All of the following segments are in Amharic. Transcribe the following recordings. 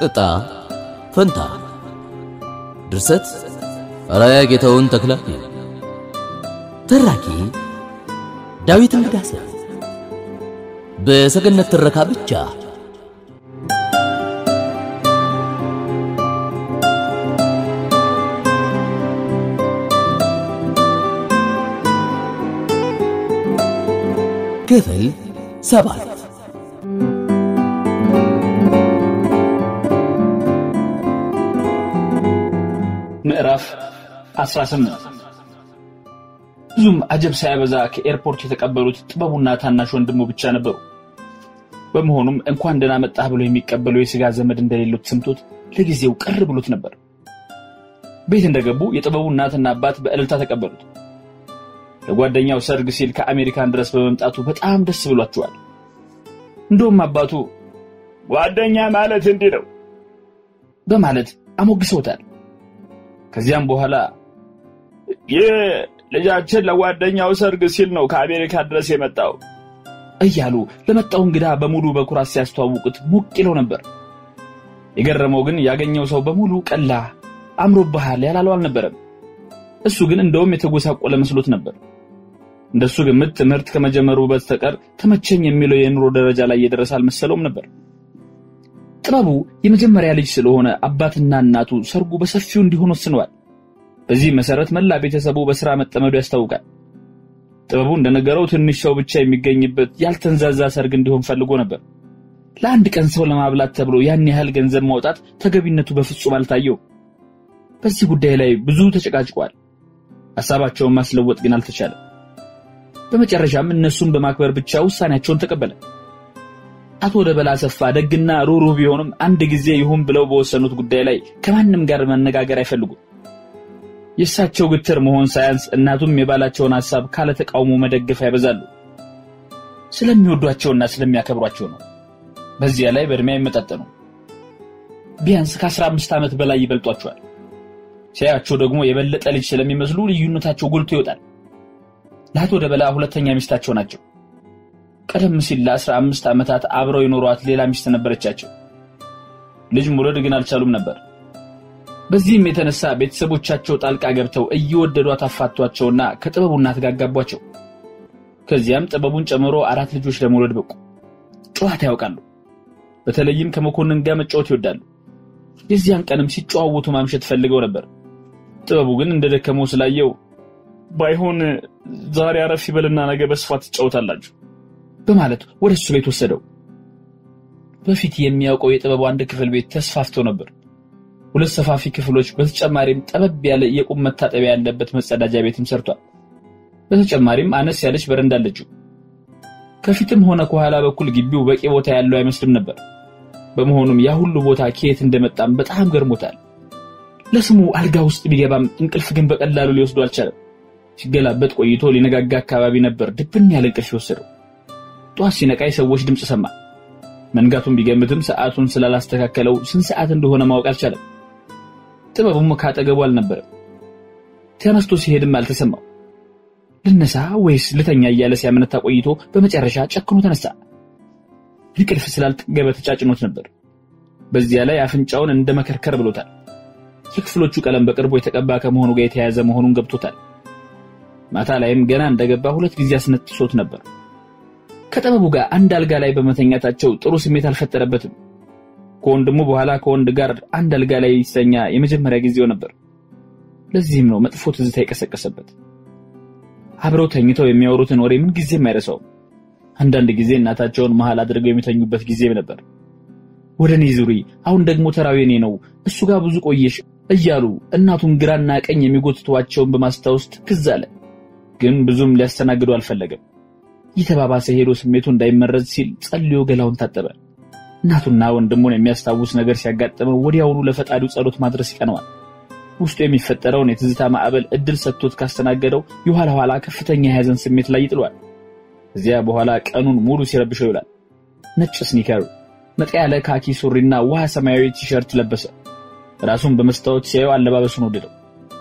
ዕጣ ፈንታ ድርሰት አራያ ጌታውን ተክላ ተራኪ ዳዊት እንግዳሰ በሰገነት ትረካ ብቻ ክፍል ሰባት ምዕራፍ 18 ብዙም አጀብ ሳያበዛ ከኤርፖርት የተቀበሉት ጥበቡና ታናሽ ወንድሙ ብቻ ነበሩ። በመሆኑም እንኳን ደህና መጣህ ብሎ የሚቀበለው የሥጋ ዘመድ እንደሌለው ተሰምቶት ለጊዜው ቅር ብሎት ነበር። ቤት እንደገቡ የጥበቡ እናትና አባት በእልልታ ተቀበሉት። ለጓደኛው ሰርግ ሲል ከአሜሪካን ድረስ በመምጣቱ በጣም ደስ ብሏቸዋል። እንደውም አባቱ ጓደኛ ማለት እንዲህ ነው በማለት አሞግሰውታል። ከዚያም በኋላ ይህ ልጃችን ለጓደኛው ሰርግ ሲል ነው ከአሜሪካ ድረስ የመጣው እያሉ ለመጣው እንግዳ በሙሉ በኩራት ሲያስተዋውቁት ሞቅ ይለው ነበር። የገረመው ግን ያገኘው ሰው በሙሉ ቀላ አምሮብሃል ያላለው አልነበረም። እሱ ግን እንደውም የተጎሳቆለ መስሎት ነበር። እንደሱ ግምት ትምህርት ከመጀመሩ በስተቀር ተመቸኝ የሚለው የኑሮ ደረጃ ላይ የደረሰ አልመሰለውም ነበር። ጥበቡ የመጀመሪያ ልጅ ስለሆነ አባትና እናቱ ሰርጉ በሰፊው እንዲሆን ወስነዋል። በዚህ መሰረት መላ ቤተሰቡ በስራ መጠመዱ ያስታውቃል። ጥበቡ እንደነገረው ትንሽ ሰው ብቻ የሚገኝበት ያልተንዛዛ ሰርግ እንዲሆን ፈልጎ ነበር። ለአንድ ቀን ሰው ለማብላት ተብሎ ያን ያህል ገንዘብ ማውጣት ተገቢነቱ በፍጹም አልታየው። በዚህ ጉዳይ ላይ ብዙ ተጨቃጭቋል። ሀሳባቸውን ማስለወጥ ግን አልተቻለም። በመጨረሻም እነሱን በማክበር ብቻ ውሳኔያቸውን ተቀበለ። አቶ ደበላ አሰፋ ደግና ሩህሩህ ቢሆንም አንድ ጊዜ ይሁን ብለው በወሰኑት ጉዳይ ላይ ከማንም ጋር መነጋገር አይፈልጉም። የእሳቸው ግትር መሆን ሳያንስ እናቱም የባላቸውን ሐሳብ ካለ ተቃውሞ መደገፍ ያበዛሉ። ስለሚወዷቸውና ስለሚያከብሯቸው ነው። በዚያ ላይ በእድሜ አይመጣጠኑ። ቢያንስ ከአስራ አምስት ዓመት በላይ ይበልጧቸዋል። ሲያያቸው ደግሞ የበለጠ ልጅ ስለሚመስሉ ልዩነታቸው ጎልቶ ይወጣል። ለአቶ ደበላ ሁለተኛ ሚስታቸው ናቸው። ቀደም ሲል ለአስራ አምስት ዓመታት አብረው የኖሯት ሌላ ሚስት ነበረቻቸው። ልጅ መውለድ ግን አልቻሉም ነበር። በዚህም የተነሳ ቤተሰቦቻቸው ጣልቃ ገብተው እየወደዷት አፋቷቸውና ከጥበቡ እናት ጋር አጋቧቸው። ከዚያም ጥበቡን ጨምሮ አራት ልጆች ለመውለድ በቁ። ጨዋታ ያውቃሉ። በተለይም ከመኮንን ጋር መጫወት ይወዳሉ። የዚያን ቀንም ሲጨዋወቱ ማምሸት ፈልገው ነበር። ጥበቡ ግን እንደደከመው ስላየው ባይሆን ዛሬ አረፍ ይበልና ነገ በስፋት ትጫወታላችሁ በማለት ወደ እሱ ቤት ወሰደው። በፊት የሚያውቀው የጥበቡ አንድ ክፍል ቤት ተስፋፍቶ ነበር። ሁለት ሰፋፊ ክፍሎች፣ በተጨማሪም ጠበብ ያለ የቁም መታጠቢያ ያለበት መጸዳጃ ቤትም ሰርቷል። በተጨማሪም አነስ ያለች በረንዳ አለችው። ከፊትም ሆነ ከኋላ በኩል ግቢው በቂ ቦታ ያለው አይመስልም ነበር። በመሆኑም ያ ሁሉ ቦታ ከየት እንደመጣም በጣም ገርሞታል። ለስሙ አልጋ ውስጥ ቢገባም እንቅልፍ ግን በቀላሉ ሊወስዱ አልቻለም። ሲገላበጥ ቆይቶ ሊነጋጋ አካባቢ ነበር ድብን ያለ እንቅልፍ የወሰደው። ጠዋት ሲነቃ የሰዎች ድምፅ ሰማ። መንጋቱን ቢገምትም ሰዓቱን ስላላስተካከለው ስንት ሰዓት እንደሆነ ማወቅ አልቻለም። ጥበቡም ካጠገቡ አልነበረም። ተነስቶ ሲሄድም አልተሰማው። ልነሳ ወይስ ልተኛ እያለ ሲያመነታ ቆይቶ በመጨረሻ ጨክኖ ተነሳ። እንቅልፍ ስላልጠገበ ተጫጭኖት ነበር። በዚያ ላይ አፍንጫውን እንደ መከርከር ብሎታል። የክፍሎቹ ቀለም በቅርቡ የተቀባ ከመሆኑ ጋር የተያያዘ መሆኑን ገብቶታል። ማታ ላይም ገና እንደገባ ሁለት ጊዜ አስነጥሶት ነበር። ከጥበቡ ጋር አንድ አልጋ ላይ በመተኛታቸው ጥሩ ስሜት አልፈጠረበትም። ከወንድሙ በኋላ ከወንድ ጋር አንድ አልጋ ላይ ሲተኛ የመጀመሪያ ጊዜው ነበር። ለዚህም ነው መጥፎ ትዝታ የቀሰቀሰበት። አብረው ተኝተው የሚያወሩትን ወሬ ምን ጊዜም አይረሳውም። አንዳንድ ጊዜ እናታቸውን መሃል አድርገው የሚተኙበት ጊዜም ነበር። ወደ እኔ ዙሪ፣ አሁን ደግሞ ተራው የኔ ነው፣ እሱ ጋር ብዙ ቆየሽ እያሉ እናቱን ግራና ቀኝ የሚጎትቷቸውን በማስታወስ ትክዝ አለ። ግን ብዙም ሊያስተናግዱ አልፈለገም። እየተባባሰ ሄዶ ስሜቱ እንዳይመረዝ ሲል ጸልዮ ገላውን ታጠበ። እናቱና ወንድሙን የሚያስታውስ ነገር ሲያጋጥመው ወዲያውኑ ለፈጣሪው ጸሎት ማድረስ ይቀነዋል። ውስጡ የሚፈጠረውን የትዝታ ማዕበል እድል ሰጥቶት ካስተናገደው የኋላ ኋላ ከፍተኛ የሐዘን ስሜት ላይ ይጥሏል። እዚያ በኋላ ቀኑን ሙሉ ሲረብሸው ይውላል። ነጭ ስኒከር፣ ነጣ ያለ ካኪ ሱሪና ውሃ ሰማያዊ ቲሸርት ለበሰ። ራሱን በመስታወት ሲያየው አለባበሱን ወደደው።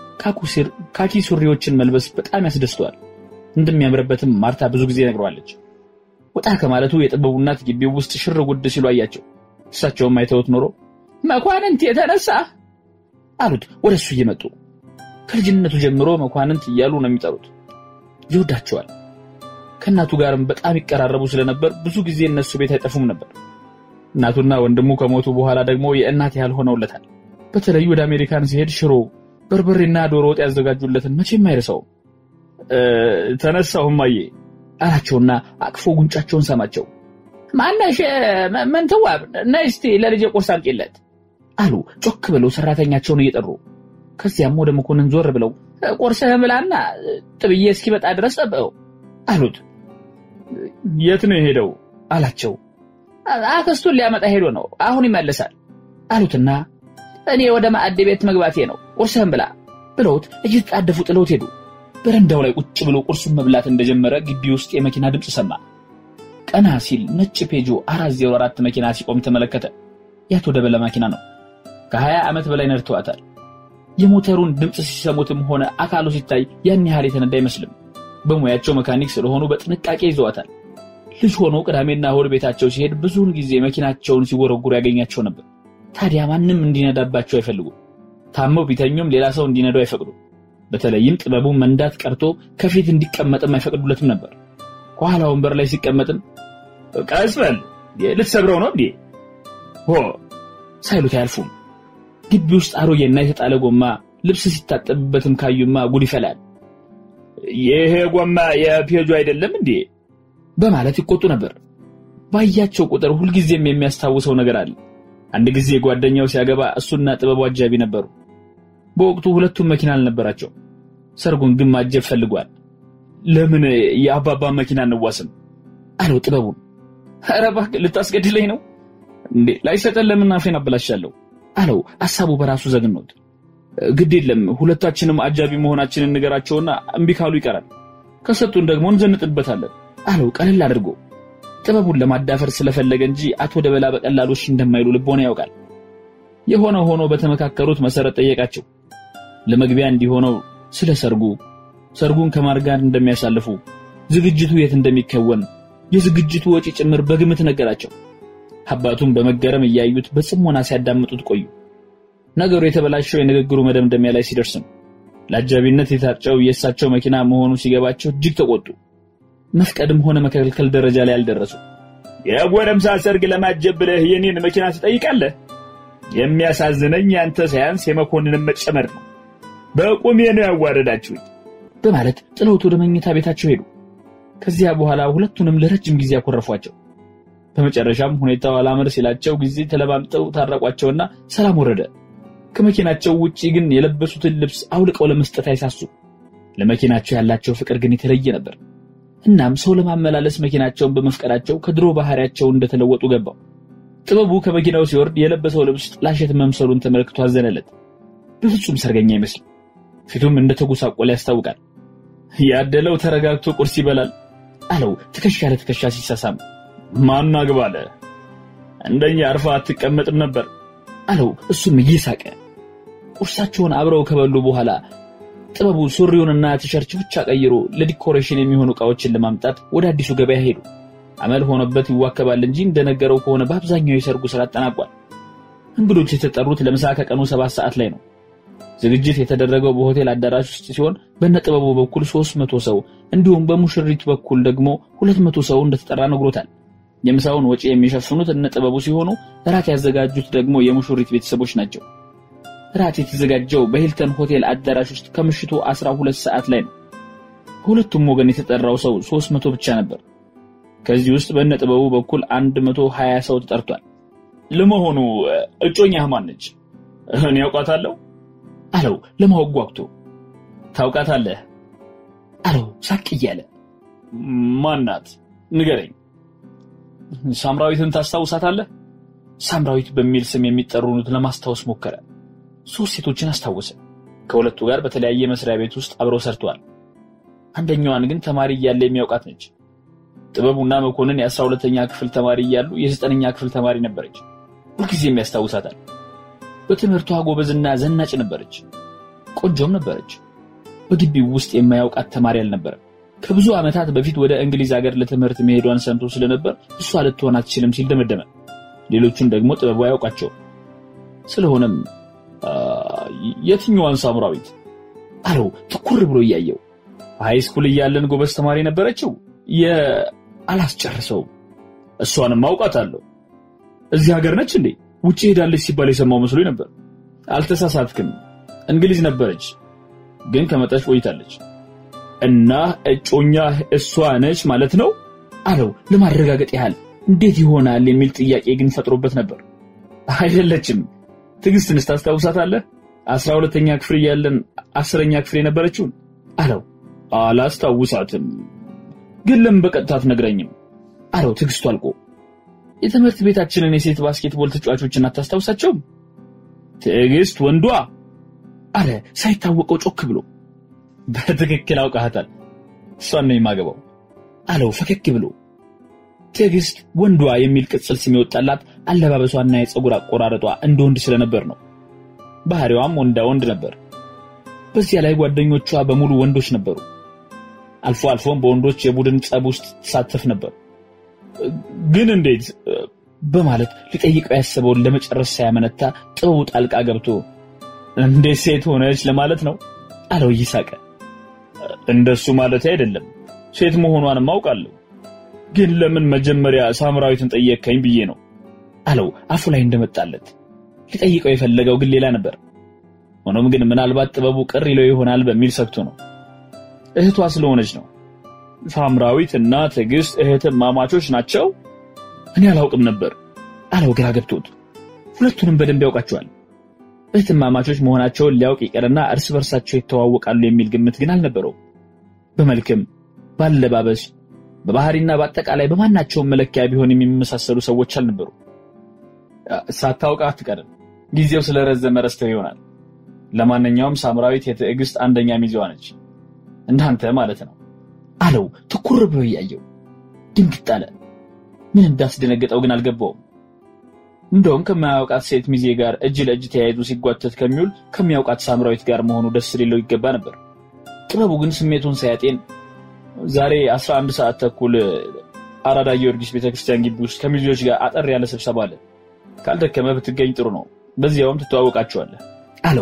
ካኪ ሱሪዎችን መልበስ በጣም ያስደስተዋል። እንደሚያምርበትም ማርታ ብዙ ጊዜ ነግረዋለች። ወጣ ከማለቱ የጥበቡ እናት ግቢው ውስጥ ሽር ጉድ ሲሉ አያቸው። እሳቸውም አይተውት ኖሮ መኳንንት የተነሳ አሉት ወደ እሱ እየመጡ ከልጅነቱ ጀምሮ መኳንንት እያሉ ነው የሚጠሩት። ይወዳቸዋል። ከእናቱ ጋርም በጣም ይቀራረቡ ስለነበር ብዙ ጊዜ እነሱ ቤት አይጠፉም ነበር። እናቱና ወንድሙ ከሞቱ በኋላ ደግሞ የእናት ያህል ሆነውለታል። በተለይ ወደ አሜሪካን ሲሄድ ሽሮ፣ በርበሬና ዶሮ ወጥ ያዘጋጁለትን መቼም አይረሳውም። ተነሳሁ እማዬ አላቸውና አቅፎ ጉንጫቸውን ሰማቸው። ማነሽ ምንትዋብ ነይ እስቲ ለልጄ ቁርስ አምጪለት አሉ ጮክ ብለው ሰራተኛቸውን እየጠሩ። ከዚያም ወደ መኮንን ዞር ብለው ቁርስህን ብላና ጥብዬ እስኪመጣ ድረስ ጠብቀው አሉት። የት ነው የሄደው አላቸው። አክስቱን ሊያመጣ ሄዶ ነው አሁን ይመልሳል አሉትና እኔ ወደ ማዕድ ቤት መግባቴ ነው ቁርስህን ብላ ብለውት እየተጣደፉ ጥለውት ሄዱ። በረንዳው ላይ ቁጭ ብሎ ቁርሱን መብላት እንደጀመረ ግቢ ውስጥ የመኪና ድምፅ ሰማ። ቀና ሲል ነጭ ፔጆ 404 መኪና ሲቆም ተመለከተ። የአቶ ደበለ መኪና ነው። ከ20 ዓመት በላይ ነድተዋታል። የሞተሩን ድምፅ ሲሰሙትም ሆነ አካሉ ሲታይ ያን ያህል የተነዳ አይመስልም። በሙያቸው መካኒክ ስለሆኑ በጥንቃቄ ይዘዋታል። ልጅ ሆኖ ቅዳሜና እሑድ ቤታቸው ሲሄድ ብዙውን ጊዜ መኪናቸውን ሲጎረጉሩ ያገኛቸው ነበር። ታዲያ ማንም እንዲነዳባቸው አይፈልጉም። ታመው ቢተኙም ሌላ ሰው እንዲነዳው አይፈቅዱም። በተለይም ጥበቡ መንዳት ቀርቶ ከፊት እንዲቀመጥም አይፈቅዱለትም ነበር። ከኋላ ወንበር ላይ ሲቀመጥም ቀስ በል ልትሰብረው ነው እንዴ ሆ ሳይሉት አያልፉም። ግቢ ውስጥ አሮጌና የተጣለ ጎማ ልብስ ሲታጠብበትም ካዩማ ጉድ ይፈላል። ይሄ ጎማ የፔጁ አይደለም እንዴ በማለት ይቆጡ ነበር። ባያቸው ቁጥር ሁልጊዜም የሚያስታውሰው ነገር አለ። አንድ ጊዜ ጓደኛው ሲያገባ እሱና ጥበቡ አጃቢ ነበሩ። በወቅቱ ሁለቱም መኪና አልነበራቸው። ሰርጉን ግን ማጀብ ፈልጓል። ለምን የአባባ መኪና እንዋስም አለው ጥበቡን። ኧረ እባክህ ልታስገድለኝ ነው እንዴ? ላይሰጠን ለምን አፌን አበላሻለሁ አለው ሐሳቡ በራሱ ዘግኖት። ግድ የለም ሁለታችንም አጃቢ መሆናችንን ንገራቸውና እምቢ ካሉ ይቀራል፣ ከሰጡን ደግሞ እንዘንጥበታለን አለው ቀለል አድርጎ። ጥበቡን ለማዳፈር ስለፈለገ እንጂ አቶ ደበላ በቀላሉ እሺ እንደማይሉ ልቦና ያውቃል። የሆነ ሆኖ በተመካከሩት መሰረት ጠየቃቸው። ለመግቢያ እንዲሆነው ስለ ሰርጉ፣ ሰርጉን ከማን ጋር እንደሚያሳልፉ፣ ዝግጅቱ የት እንደሚከወን፣ የዝግጅቱ ወጪ ጭምር በግምት ነገራቸው። አባቱም በመገረም እያዩት በጽሞና ሲያዳምጡት ቆዩ። ነገሩ የተበላሸው የንግግሩ መደምደሚያ ላይ ሲደርስ ነው። ለአጃቢነት የታጨው የእሳቸው መኪና መሆኑ ሲገባቸው እጅግ ተቆጡ። መፍቀድም ሆነ መከልከል ደረጃ ላይ አልደረሱ። የጎረምሳ ሰርግ ለማጀብ ብለህ የኔን መኪና ትጠይቃለህ? የሚያሳዝነኝ ያንተ ሳያንስ የመኮንንን መጨመር ነው። በቁሜ ነው ያዋረዳችሁኝ በማለት ጥለውት ወደ መኝታ ቤታቸው ሄዱ። ከዚያ በኋላ ሁለቱንም ለረጅም ጊዜ ያኮረፏቸው። በመጨረሻም ሁኔታው አላመር ሲላቸው ጊዜ ተለማምጠው ታረቋቸውና ሰላም ወረደ። ከመኪናቸው ውጪ ግን የለበሱትን ልብስ አውልቀው ለመስጠት አይሳሱ። ለመኪናቸው ያላቸው ፍቅር ግን የተለየ ነበር። እናም ሰው ለማመላለስ መኪናቸውን በመፍቀዳቸው ከድሮ ባህሪያቸው እንደተለወጡ ገባው። ጥበቡ ከመኪናው ሲወርድ የለበሰው ልብስ ጥላሸት መምሰሉን ተመልክቶ አዘነለት። በፍጹም ሰርገኛ አይመስልም። ፊቱም እንደተጎሳቆለ ያስታውቃል። ያደለው ተረጋግቶ ቁርስ ይበላል አለው ትከሻ ለትከሻ ሲሳሳም። ማን አግባለ እንደኛ አርፋ አትቀመጥም ነበር አለው እሱም እየሳቀ። ቁርሳቸውን አብረው ከበሉ በኋላ ጥበቡ ሱሪውንና ቲሸርት ብቻ ቀይሮ ለዲኮሬሽን የሚሆኑ ዕቃዎችን ለማምጣት ወደ አዲሱ ገበያ ሄዱ። አመል ሆነበት ይዋከባል እንጂ እንደነገረው ከሆነ በአብዛኛው የሰርጉ ስራ አጠናቋል። እንግዶች የተጠሩት ለምሳ ከቀኑ ሰባት ሰዓት ላይ ነው። ዝግጅት የተደረገው በሆቴል አዳራሽ ውስጥ ሲሆን በነጥበቡ በኩል ሶስት መቶ ሰው እንዲሁም በሙሽሪት በኩል ደግሞ ሁለት መቶ ሰው እንደተጠራ ነግሮታል። የምሳውን ወጪ የሚሸፍኑት እነጥበቡ ሲሆኑ እራት ያዘጋጁት ደግሞ የሙሽሪት ቤተሰቦች ናቸው። እራት የተዘጋጀው በሂልተን ሆቴል አዳራሽ ውስጥ ከምሽቱ 12 ሰዓት ላይ ነው። በሁለቱም ወገን የተጠራው ሰው 300 ብቻ ነበር። ከዚህ ውስጥ በነጥበቡ በኩል 120 ሰው ተጠርቷል። ለመሆኑ እጮኛህ ማን ነች? እኔ ያውቃታለሁ አለው ለማወቅ ጓጉቶ። ታውቃታለህ አለው ሳቅ እያለ። ማናት? ንገረኝ። ሳምራዊትን ታስታውሳታለህ? ሳምራዊት በሚል ስም የሚጠሩት ለማስታወስ ሞከረ። ሶስት ሴቶችን አስታወሰ። ከሁለቱ ጋር በተለያየ መስሪያ ቤት ውስጥ አብረው ሰርተዋል። አንደኛዋን ግን ተማሪ እያለ የሚያውቃት ነች። ጥበቡና መኮንን የአስራ ሁለተኛ ክፍል ተማሪ እያሉ የዘጠነኛ ክፍል ተማሪ ነበረች። ሁልጊዜም ያስታውሳታል። በትምህርቷ ጎበዝና ዘናጭ ነበረች። ቆንጆም ነበረች። በግቢው ውስጥ የማያውቃት ተማሪ አልነበረም። ከብዙ ዓመታት በፊት ወደ እንግሊዝ ሀገር ለትምህርት መሄዷን ሰምቶ ስለነበር እሷ ልትሆን አትችልም ሲል ደመደመ። ሌሎቹን ደግሞ ጥበቡ አያውቃቸውም። ስለሆነም የትኛዋን ሳምራዊት አለው ትኩር ብሎ እያየው። ሃይ ስኩል እያለን ጎበዝ ተማሪ ነበረችው። የአላስጨርሰውም እሷንም አውቃታለሁ። እዚህ ሀገር ነች እንዴ? ውጭ ሄዳለች ሲባል የሰማው መስሎኝ ነበር። አልተሳሳትክም። እንግሊዝ ነበረች፣ ግን ከመጣች ቆይታለች። እና እጮኛ እሷ ነች ማለት ነው አለው ለማረጋገጥ ያህል። እንዴት ይሆናል የሚል ጥያቄ ግን ፈጥሮበት ነበር። አይደለችም። ትዕግስትንስ ታስታውሳታለህ? አስራ ሁለተኛ ክፍል እያለን አስረኛ ክፍል የነበረችውን አለው። አላስታውሳትም፣ ግን ለምን በቀጥታ አትነግረኝም አለው ትዕግስቱ አልቆ። የትምህርት ቤታችንን የሴት ባስኬትቦል ተጫዋቾችን አታስታውሳቸውም? ትዕግስት ወንዷ አለ ሳይታወቀው ጮክ ብሎ። በትክክል አውቃሃታል፣ እሷን ነው የማገባው አለው ፈገግ ብሎ። ትዕግስት ወንዷ የሚል ቅጽል ስም የወጣላት አለባበሷና የፀጉር አቆራረጧ እንደ ወንድ ስለነበር ነው። ባህሪዋም ወንዳ ወንድ ነበር። በዚያ ላይ ጓደኞቿ በሙሉ ወንዶች ነበሩ። አልፎ አልፎም በወንዶች የቡድን ጸብ ውስጥ ትሳተፍ ነበር። ግን እንዴት በማለት ሊጠይቀው ያሰበውን ለመጨረስ ሳያመነታ ጥበቡ ጣልቃ ገብቶ እንዴት ሴት ሆነች ለማለት ነው አለው እየሳቀ። እንደሱ ማለት አይደለም፣ ሴት መሆኗንም አውቃለሁ። ግን ለምን መጀመሪያ ሳምራዊትን ጠየቅከኝ ብዬ ነው አለው አፉ ላይ እንደመጣለት። ሊጠይቀው የፈለገው ግን ሌላ ነበር። ሆኖም ግን ምናልባት ጥበቡ ቅር ይለው ይሆናል በሚል ሰግቶ ነው። እህቷ ስለሆነች ነው። ሳምራዊት እና ትዕግስት እህትማማቾች ናቸው? እኔ አላውቅም ነበር አለው ግራ ገብቶት። ሁለቱንም በደንብ ያውቃቸዋል። እህትማማቾች መሆናቸውን ሊያውቅ ይቀርና እርስ በርሳቸው ይተዋወቃሉ የሚል ግምት ግን አልነበረውም። በመልክም፣ ባለባበስ፣ በባህሪና በአጠቃላይ በማናቸውም መለኪያ ቢሆን የሚመሳሰሉ ሰዎች አልነበሩ። ሳታውቅ አትቀርም። ጊዜው ስለረዘመ ረስተው ይሆናል። ለማንኛውም ሳምራዊት የትዕግስት አንደኛ ሚዜዋ ነች፣ እንዳንተ ማለት ነው አለው ትኩር ብሎ እያየው። ድንግጥ አለ። ምን እንዳስደነገጠው ግን አልገባውም። እንደውም ከማያውቃት ሴት ሚዜ ጋር እጅ ለእጅ ተያይዞ ሲጓተት ከሚውል ከሚያውቃት ሳምራዊት ጋር መሆኑ ደስ ሊለው ይገባ ነበር። ጥበቡ ግን ስሜቱን ሳያጤን ዛሬ 11 ሰዓት ተኩል አራዳ ጊዮርጊስ ቤተክርስቲያን ግቢ ውስጥ ከሚዜዎች ጋር አጠር ያለ ስብሰባ አለ። ካልደከመ ብትገኝ ጥሩ ነው፣ በዚያውም ትተዋወቃቸዋለህ አለው።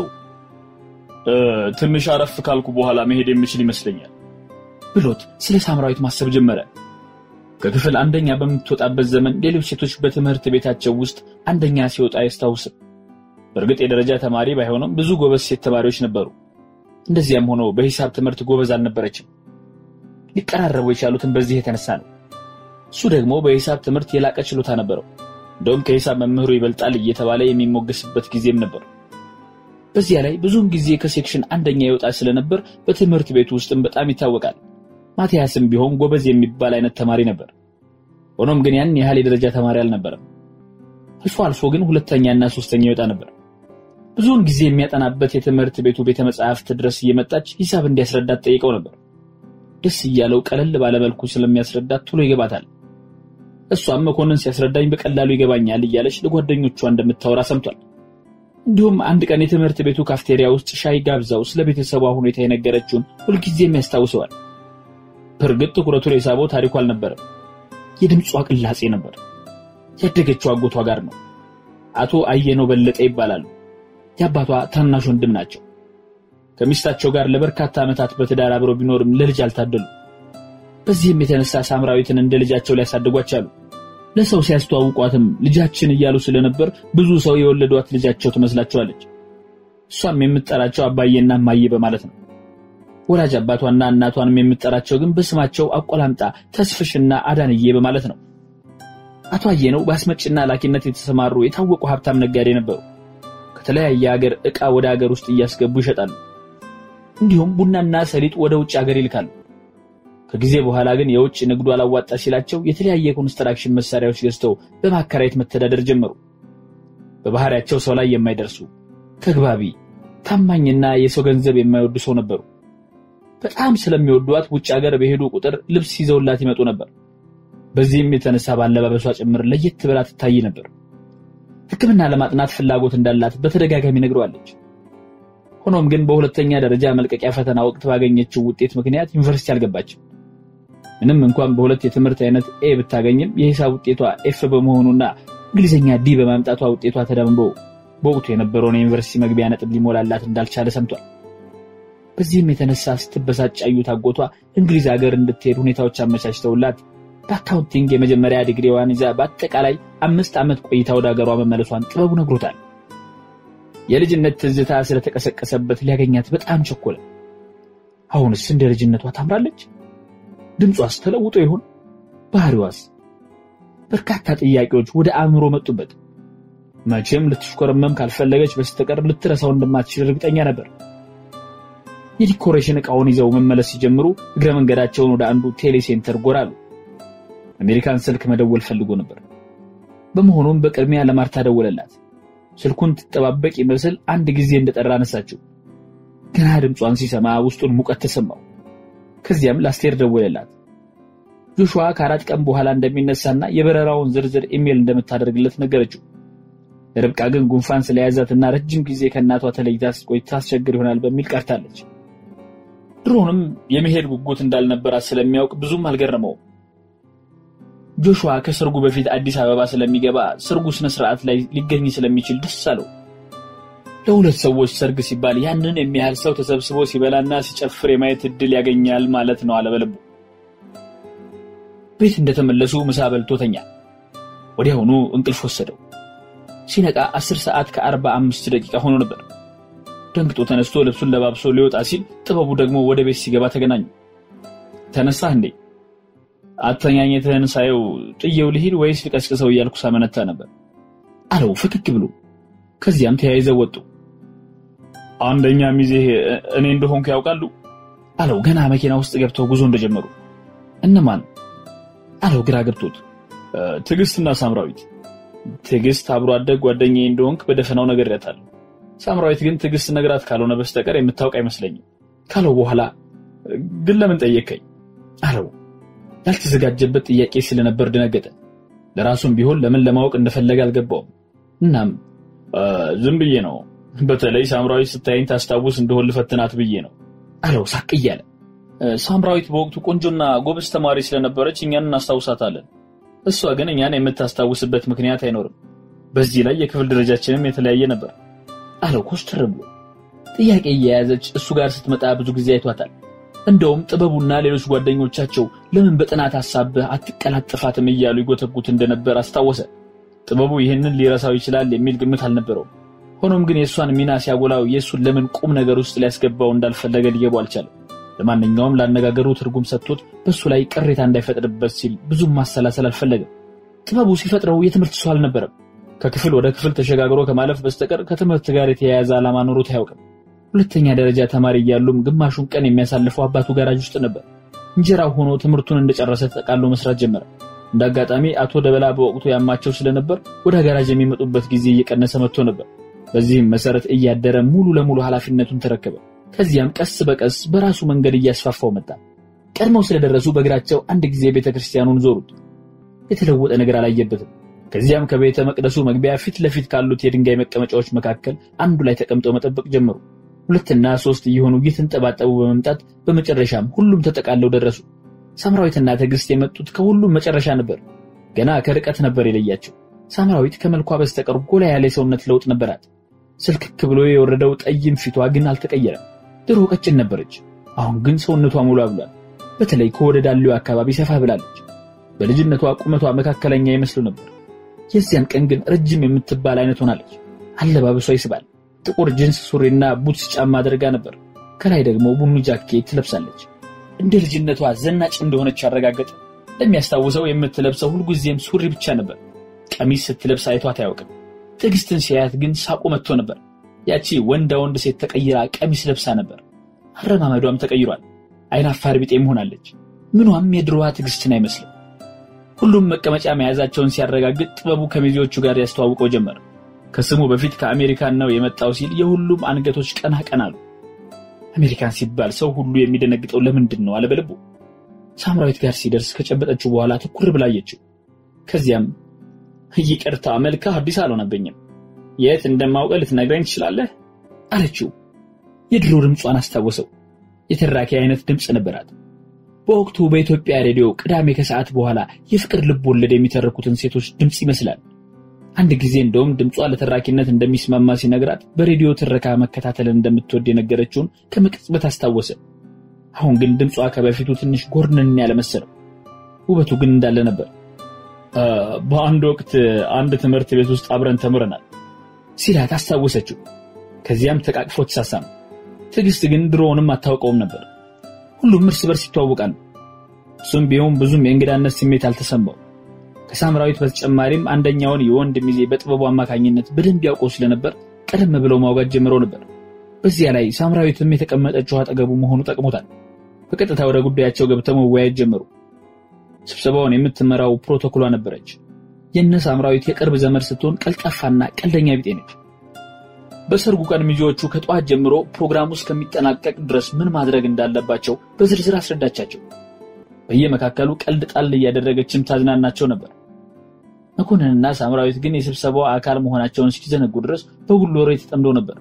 ትንሽ አረፍ ካልኩ በኋላ መሄድ የምችል ይመስለኛል ብሎት ስለ ሳምራዊት ማሰብ ጀመረ። ከክፍል አንደኛ በምትወጣበት ዘመን ሌሎች ሴቶች በትምህርት ቤታቸው ውስጥ አንደኛ ሲወጣ አያስታውስም። በእርግጥ የደረጃ ተማሪ ባይሆንም ብዙ ጎበዝ ሴት ተማሪዎች ነበሩ። እንደዚያም ሆኖ በሂሳብ ትምህርት ጎበዝ አልነበረችም። ሊቀራረቡ የቻሉትን በዚህ የተነሳ ነው። እሱ ደግሞ በሂሳብ ትምህርት የላቀ ችሎታ ነበረው። እንደውም ከሂሳብ መምህሩ ይበልጣል እየተባለ የሚሞገስበት ጊዜም ነበር። በዚያ ላይ ብዙውን ጊዜ ከሴክሽን አንደኛ ይወጣ ስለነበር በትምህርት ቤቱ ውስጥም በጣም ይታወቃል። ማቲያስም ቢሆን ጎበዝ የሚባል አይነት ተማሪ ነበር። ሆኖም ግን ያን ያህል የደረጃ ተማሪ አልነበረም። አልፎ አልፎ ግን ሁለተኛና ሶስተኛ ይወጣ ነበር። ብዙውን ጊዜ የሚያጠናበት የትምህርት ቤቱ ቤተ መጻሕፍት ድረስ እየመጣች ሂሳብ እንዲያስረዳት ጠይቀው ነበር። ደስ እያለው ቀለል ባለመልኩ ስለሚያስረዳት ቶሎ ይገባታል። እሷም መኮንን ሲያስረዳኝ በቀላሉ ይገባኛል እያለች ለጓደኞቿ እንደምታወራ ሰምቷል። እንዲሁም አንድ ቀን የትምህርት ቤቱ ካፍቴሪያ ውስጥ ሻይ ጋብዛው ስለ ቤተሰቧ ሁኔታ የነገረችውን ሁልጊዜም ያስታውሰዋል። በእርግጥ ትኩረቱን የሳበው ታሪኩ አልነበረም፣ የድምጿ ቅላጼ ነበር። ያደገችው አጎቷ ጋር ነው። አቶ አየነው በለጠ ይባላሉ። የአባቷ ታናሽ ወንድም ናቸው። ከሚስታቸው ጋር ለበርካታ ዓመታት በትዳር አብረው ቢኖርም ለልጅ አልታደሉም። በዚህም የተነሳ ሳምራዊትን እንደ ልጃቸው ሊያሳድጓት ቻሉ። ለሰው ሲያስተዋውቋትም ልጃችን እያሉ ስለነበር ብዙ ሰው የወለዷት ልጃቸው ትመስላቸዋለች። እሷም የምትጠራቸው አባዬና እማዬ በማለት ነው። ወላጅ አባቷና እናቷንም የምትጠራቸው ግን በስማቸው አቆላምጣ ተስፍሽና አዳንዬ በማለት ነው። አቶ አየነው በአስመጭና ላኪነት የተሰማሩ የታወቁ ሀብታም ነጋዴ ነበሩ። ከተለያየ ሀገር ዕቃ ወደ ሀገር ውስጥ እያስገቡ ይሸጣሉ። እንዲሁም ቡናና ሰሊጥ ወደ ውጭ ሀገር ይልካሉ። ከጊዜ በኋላ ግን የውጭ ንግዱ አላዋጣ ሲላቸው የተለያየ ኮንስትራክሽን መሳሪያዎች ገዝተው በማከራየት መተዳደር ጀመሩ። በባህሪያቸው ሰው ላይ የማይደርሱ ተግባቢ፣ ታማኝና የሰው ገንዘብ የማይወዱ ሰው ነበሩ። በጣም ስለሚወዷት ውጭ ሀገር በሄዱ ቁጥር ልብስ ይዘውላት ይመጡ ነበር። በዚህም የተነሳ ባለባበሷ ጭምር ለየት ብላ ትታይ ነበር። ሕክምና ለማጥናት ፍላጎት እንዳላት በተደጋጋሚ ነግረዋለች። ሆኖም ግን በሁለተኛ ደረጃ መልቀቂያ ፈተና ወቅት ባገኘችው ውጤት ምክንያት ዩኒቨርሲቲ አልገባችም። ምንም እንኳን በሁለት የትምህርት አይነት ኤ ብታገኝም የሂሳብ ውጤቷ ኤፍ በመሆኑና እንግሊዝኛ ዲ በማምጣቷ ውጤቷ ተደምሮ በወቅቱ የነበረውን የዩኒቨርሲቲ መግቢያ ነጥብ ሊሞላላት እንዳልቻለ ሰምቷል። በዚህም የተነሳ ስትበሳጭ ያዩት አጎቷ እንግሊዝ ሀገር እንድትሄድ ሁኔታዎች አመቻችተውላት በአካውንቲንግ የመጀመሪያ ዲግሪዋን ይዛ በአጠቃላይ አምስት ዓመት ቆይታ ወደ ሀገሯ መመለሷን ጥበቡ ነግሮታል። የልጅነት ትዝታ ስለተቀሰቀሰበት ሊያገኛት በጣም ቸኮለ። አሁንስ እንደ ልጅነቷ ታምራለች? ድምጿስ ተለውጦ ይሆን? ባህሪዋስ? በርካታ ጥያቄዎች ወደ አእምሮ መጡበት። መቼም ልትሽኮረመም ካልፈለገች በስተቀር ልትረሳው እንደማትችል እርግጠኛ ነበር። የዲኮሬሽን ዕቃውን ይዘው መመለስ ሲጀምሩ እግረ መንገዳቸውን ወደ አንዱ ቴሌ ሴንተር ጎራሉ። አሜሪካን ስልክ መደወል ፈልጎ ነበር። በመሆኑም በቅድሚያ ለማርታ ደወለላት። ስልኩን ትጠባበቅ ይመስል አንድ ጊዜ እንደጠራ አነሳችው። ገና ድምጿን ሲሰማ ውስጡን ሙቀት ተሰማው። ከዚያም ለአስቴር ደወለላት። ጆሹዋ ከአራት ቀን በኋላ እንደሚነሳና የበረራውን ዝርዝር ኢሜል እንደምታደርግለት ነገረችው። ርብቃ ግን ጉንፋን ስለያዛትና ረጅም ጊዜ ከእናቷ ተለይታ ስትቆይ ታስቸግር ይሆናል በሚል ቀርታለች። ድሮንም የመሄድ ጉጉት እንዳልነበራት ስለሚያውቅ ብዙም አልገረመውም። ጆሹዋ ከሰርጉ በፊት አዲስ አበባ ስለሚገባ ሰርጉ ስነ ስርዓት ላይ ሊገኝ ስለሚችል ደስ አለው። ለሁለት ሰዎች ሰርግ ሲባል ያንን የሚያህል ሰው ተሰብስቦ ሲበላና ሲጨፍር የማየት እድል ያገኛል ማለት ነው አለበለቡ። ቤት እንደተመለሱ ምሳ በልቶ ተኛ። ወዲያውኑ እንቅልፍ ወሰደው። ሲነቃ አስር ሰዓት ከአርባ አምስት ደቂቃ ሆኖ ነበር። ደንግጦ ተነስቶ ልብሱን ለባብሶ ሊወጣ ሲል ጥበቡ ደግሞ ወደ ቤት ሲገባ ተገናኙ። ተነሳህ እንዴ? አተኛኘትህን ሳየው ጥየው ልሂድ ወይስ ልቀስቅሰው እያልኩ ሳመነታ ነበር አለው ፈክክ ብሎ። ከዚያም ተያይዘው ወጡ። አንደኛ ሚዜህ እኔ እንደሆንኩ ያውቃሉ አለው ገና መኪና ውስጥ ገብተው ጉዞ እንደጀመሩ። እነማን አለው ግራ ገብቶት። ትዕግስትና ሳምራዊት። ትዕግስት አብሮ አደግ ጓደኛዬ እንደሆንክ በደፈናው ነግሬያታለሁ። ሳምራዊት ግን ትዕግስት ነግራት ካልሆነ በስተቀር የምታውቅ አይመስለኝም ካለው በኋላ ግን ለምን ጠየቀኝ አለው። ያልተዘጋጀበት ጥያቄ ስለነበር ደነገጠ። ለራሱም ቢሆን ለምን ለማወቅ እንደፈለገ አልገባውም። እናም ዝም ብዬ ነው፣ በተለይ ሳምራዊት ስታይኝ ታስታውስ እንደሆን ልፈትናት ብዬ ነው አለው ሳቅ እያለ። ሳምራዊት በወቅቱ ቆንጆና ጎበዝ ተማሪ ስለነበረች እኛን እናስታውሳታለን። እሷ ግን እኛን የምታስታውስበት ምክንያት አይኖርም። በዚህ ላይ የክፍል ደረጃችንም የተለያየ ነበር አለው ኮስተር ብሎ። ጥያቄ እየያዘች እሱ ጋር ስትመጣ ብዙ ጊዜ አይቷታል። እንደውም ጥበቡና ሌሎች ጓደኞቻቸው ለምን በጥናት ሀሳብህ አትቀላጥፋትም እያሉ ይጎተጉት እንደነበር አስታወሰ። ጥበቡ ይህንን ሊረሳው ይችላል የሚል ግምት አልነበረውም። ሆኖም ግን የእሷን ሚና ሲያጎላው የእሱን ለምን ቁም ነገር ውስጥ ሊያስገባው እንዳልፈለገ ሊገባው አልቻለም። ለማንኛውም ላነጋገሩ ትርጉም ሰጥቶት በእሱ ላይ ቅሬታ እንዳይፈጥርበት ሲል ብዙም ማሰላሰል አልፈለገም። ጥበቡ ሲፈጥረው የትምህርት ሰው አልነበረም። ከክፍል ወደ ክፍል ተሸጋግሮ ከማለፍ በስተቀር ከትምህርት ጋር የተያያዘ ዓላማ ኖሮት አያውቅም። ሁለተኛ ደረጃ ተማሪ እያሉም ግማሹን ቀን የሚያሳልፈው አባቱ ጋራጅ ውስጥ ነበር። እንጀራው ሆኖ ትምህርቱን እንደጨረሰ ተጠቃሎ መስራት ጀመረ። እንደ አጋጣሚ አቶ ደበላ በወቅቱ ያማቸው ስለነበር ወደ ጋራጅ የሚመጡበት ጊዜ እየቀነሰ መጥቶ ነበር። በዚህም መሰረት እያደረ ሙሉ ለሙሉ ኃላፊነቱን ተረከበ። ከዚያም ቀስ በቀስ በራሱ መንገድ እያስፋፋው መጣ። ቀድመው ስለደረሱ በእግራቸው አንድ ጊዜ ቤተ ክርስቲያኑን ዞሩት። የተለወጠ ነገር አላየበትም። ከዚያም ከቤተ መቅደሱ መግቢያ ፊት ለፊት ካሉት የድንጋይ መቀመጫዎች መካከል አንዱ ላይ ተቀምጠው መጠበቅ ጀመሩ። ሁለትና ሶስት እየሆኑ እየተንጠባጠቡ በመምጣት በመጨረሻም ሁሉም ተጠቃለው ደረሱ። ሳምራዊትና ትዕግስት የመጡት ከሁሉም መጨረሻ ነበር። ገና ከርቀት ነበር የለያቸው። ሳምራዊት ከመልኳ በስተቀር ጎላ ያለ የሰውነት ለውጥ ነበራት። ስልክክ ብሎ የወረደው ጠይም ፊቷ ግን አልተቀየረም። ድሮ ቀጭን ነበረች። አሁን ግን ሰውነቷ ሙሉ ብሏል። በተለይ ከወደ ዳሌው አካባቢ ሰፋ ብላለች። በልጅነቷ ቁመቷ መካከለኛ ይመስሉ ነበር። የዚያን ቀን ግን ረጅም የምትባል አይነት ሆናለች። አለባበሷ ይስባል። ጥቁር ጅንስ ሱሪና ቡትስ ጫማ አድርጋ ነበር። ከላይ ደግሞ ቡኒ ጃኬት ትለብሳለች። እንደ ልጅነቷ ዘናጭ እንደሆነች አረጋገጠ። ለሚያስታውሰው የምትለብሰው ሁልጊዜም ሱሪ ብቻ ነበር። ቀሚስ ስትለብስ አይቷት አያውቅም። ትዕግስትን ሲያያት ግን ሳቁ መጥቶ ነበር። ያቺ ወንዳ ወንድ ሴት ተቀይራ ቀሚስ ለብሳ ነበር። አረማመዷም ተቀይሯል። አይን አፋር ቢጤም ሆናለች። ምኗም የድሮዋ ትዕግስትን አይመስልም። ሁሉም መቀመጫ መያዛቸውን ሲያረጋግጥ ጥበቡ ከሚዜዎቹ ጋር ያስተዋውቀው ጀመር። ከስሙ በፊት ከአሜሪካን ነው የመጣው ሲል የሁሉም አንገቶች ቀና ቀና አሉ። አሜሪካን ሲባል ሰው ሁሉ የሚደነግጠው ለምንድን ነው አለ በልቡ። ሳምራዊት ጋር ሲደርስ ከጨበጠችው በኋላ ትኩር ብላ አየችው። ከዚያም ይቅርታ መልክህ አዲስ አልሆነብኝም፣ የት እንደማውቀ ልትነግረኝ ትችላለህ አለችው። የድሮ ድምጿን አስታወሰው። የተራኪ አይነት ድምፅ ነበራት። በወቅቱ በኢትዮጵያ ሬዲዮ ቅዳሜ ከሰዓት በኋላ የፍቅር ልብ ወለድ የሚተረኩትን ሴቶች ድምፅ ይመስላል። አንድ ጊዜ እንደውም ድምጿ ለተራኪነት እንደሚስማማ ሲነግራት በሬዲዮ ትረካ መከታተልን እንደምትወድ የነገረችውን ከመቅጽበት አስታወሰ። አሁን ግን ድምጿ ከበፊቱ ትንሽ ጎርንን ያለ መሰለው። ውበቱ ግን እንዳለ ነበር። በአንድ ወቅት አንድ ትምህርት ቤት ውስጥ አብረን ተምረናል ሲላት አስታወሰችው። ከዚያም ተቃቅፎ ተሳሳሙ። ትዕግስት ግን ድሮውንም አታውቀውም ነበር። ሁሉም እርስ በርስ ይተዋወቃሉ። እሱም ቢሆን ብዙም የእንግዳነት ስሜት አልተሰማው። ከሳምራዊት በተጨማሪም አንደኛውን የወንድ ሚዜ በጥበቡ አማካኝነት በደንብ ያውቀው ስለነበር ቀደም ብለው ማውጋት ጀምረው ነበር። በዚያ ላይ ሳምራዊትም የተቀመጠችው አጠገቡ መሆኑ ጠቅሞታል። በቀጥታ ወደ ጉዳያቸው ገብተው መወያየት ጀመሩ። ስብሰባውን የምትመራው ፕሮቶኮሏ ነበረች። የእነ ሳምራዊት የቅርብ ዘመድ ስትሆን ቀልጣፋና ቀልደኛ ቢጤ ነች። በሰርጉ ቀን ሚዜዎቹ ከጠዋት ጀምሮ ፕሮግራሙ እስከሚጠናቀቅ ድረስ ምን ማድረግ እንዳለባቸው በዝርዝር አስረዳቻቸው። በየመካከሉ ቀልድ ጣል እያደረገችም ታዝናናቸው ነበር። መኮንንና ሳምራዊት ግን የስብሰባው አካል መሆናቸውን እስኪዘነጉ ድረስ በጉሎ ወሬ ተጠምደው ነበር።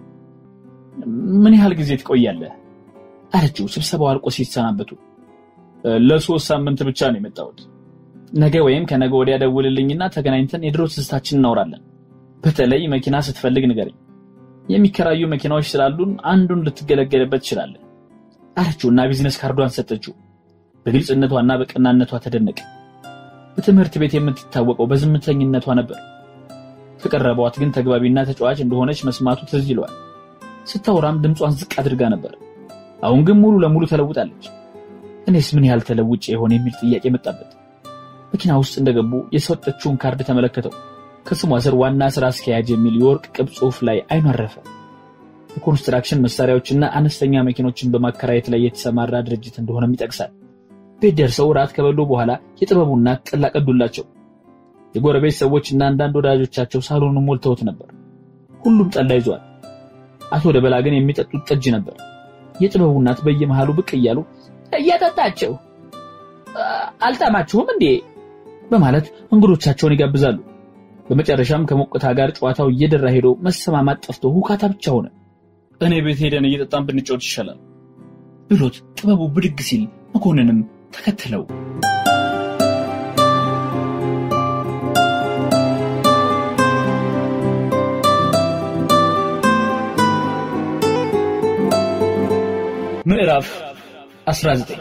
ምን ያህል ጊዜ ትቆያለህ? አለችው ስብሰባው አልቆ ሲሰናበቱ። ለሶስት ሳምንት ብቻ ነው የመጣሁት። ነገ ወይም ከነገ ወዲያ ደውልልኝና ተገናኝተን የድሮ ትዝታችን እናወራለን። በተለይ መኪና ስትፈልግ ንገረኝ። የሚከራዩ መኪናዎች ስላሉን አንዱን ልትገለገልበት ትችላለህ አለችውና ቢዝነስ ካርዷን ሰጠችው። በግልጽነቷና በቀናነቷ ተደነቀ። በትምህርት ቤት የምትታወቀው በዝምተኝነቷ ነበር። ከቀረቧት ግን ተግባቢና ተጫዋች እንደሆነች መስማቱ ትዝ ይለዋል። ስታወራም ድምጿን ዝቅ አድርጋ ነበር። አሁን ግን ሙሉ ለሙሉ ተለውጣለች። እኔስ ምን ያህል ተለውጬ የሆነ የሚል ጥያቄ መጣበት። መኪና ውስጥ እንደገቡ የሰጠችውን ካርድ ተመለከተው። ከስሟ ስር ዋና ስራ አስኪያጅ የሚል የወርቅ ቅብ ጽሑፍ ላይ አይኑ አረፈ። የኮንስትራክሽን መሳሪያዎችና አነስተኛ መኪኖችን በማከራየት ላይ የተሰማራ ድርጅት እንደሆነም ይጠቅሳል። ቤት ደርሰው ራት ከበሉ በኋላ የጥበቡ እናት ጠላ ቀዱላቸው። የጎረቤት ሰዎችና አንዳንድ ወዳጆቻቸው ሳሎኑን ሞልተውት ነበር። ሁሉም ጠላ ይዟል። አቶ ደበላ ግን የሚጠጡት ጠጅ ነበር። የጥበቡ እናት በየመሃሉ ብቅ እያሉ እያጠጣቸው አልጣማችሁም እንዴ በማለት እንግዶቻቸውን ይጋብዛሉ። በመጨረሻም ከሞቅታ ጋር ጨዋታው እየደራ ሄዶ መሰማማት ጠፍቶ ሁካታ ብቻ ሆነ። እኔ ቤት ሄደን እየጠጣን ብንጫወት ይሻላል ብሎት ጥበቡ ብድግ ሲል መኮንንም ተከትለው ምዕራፍ 19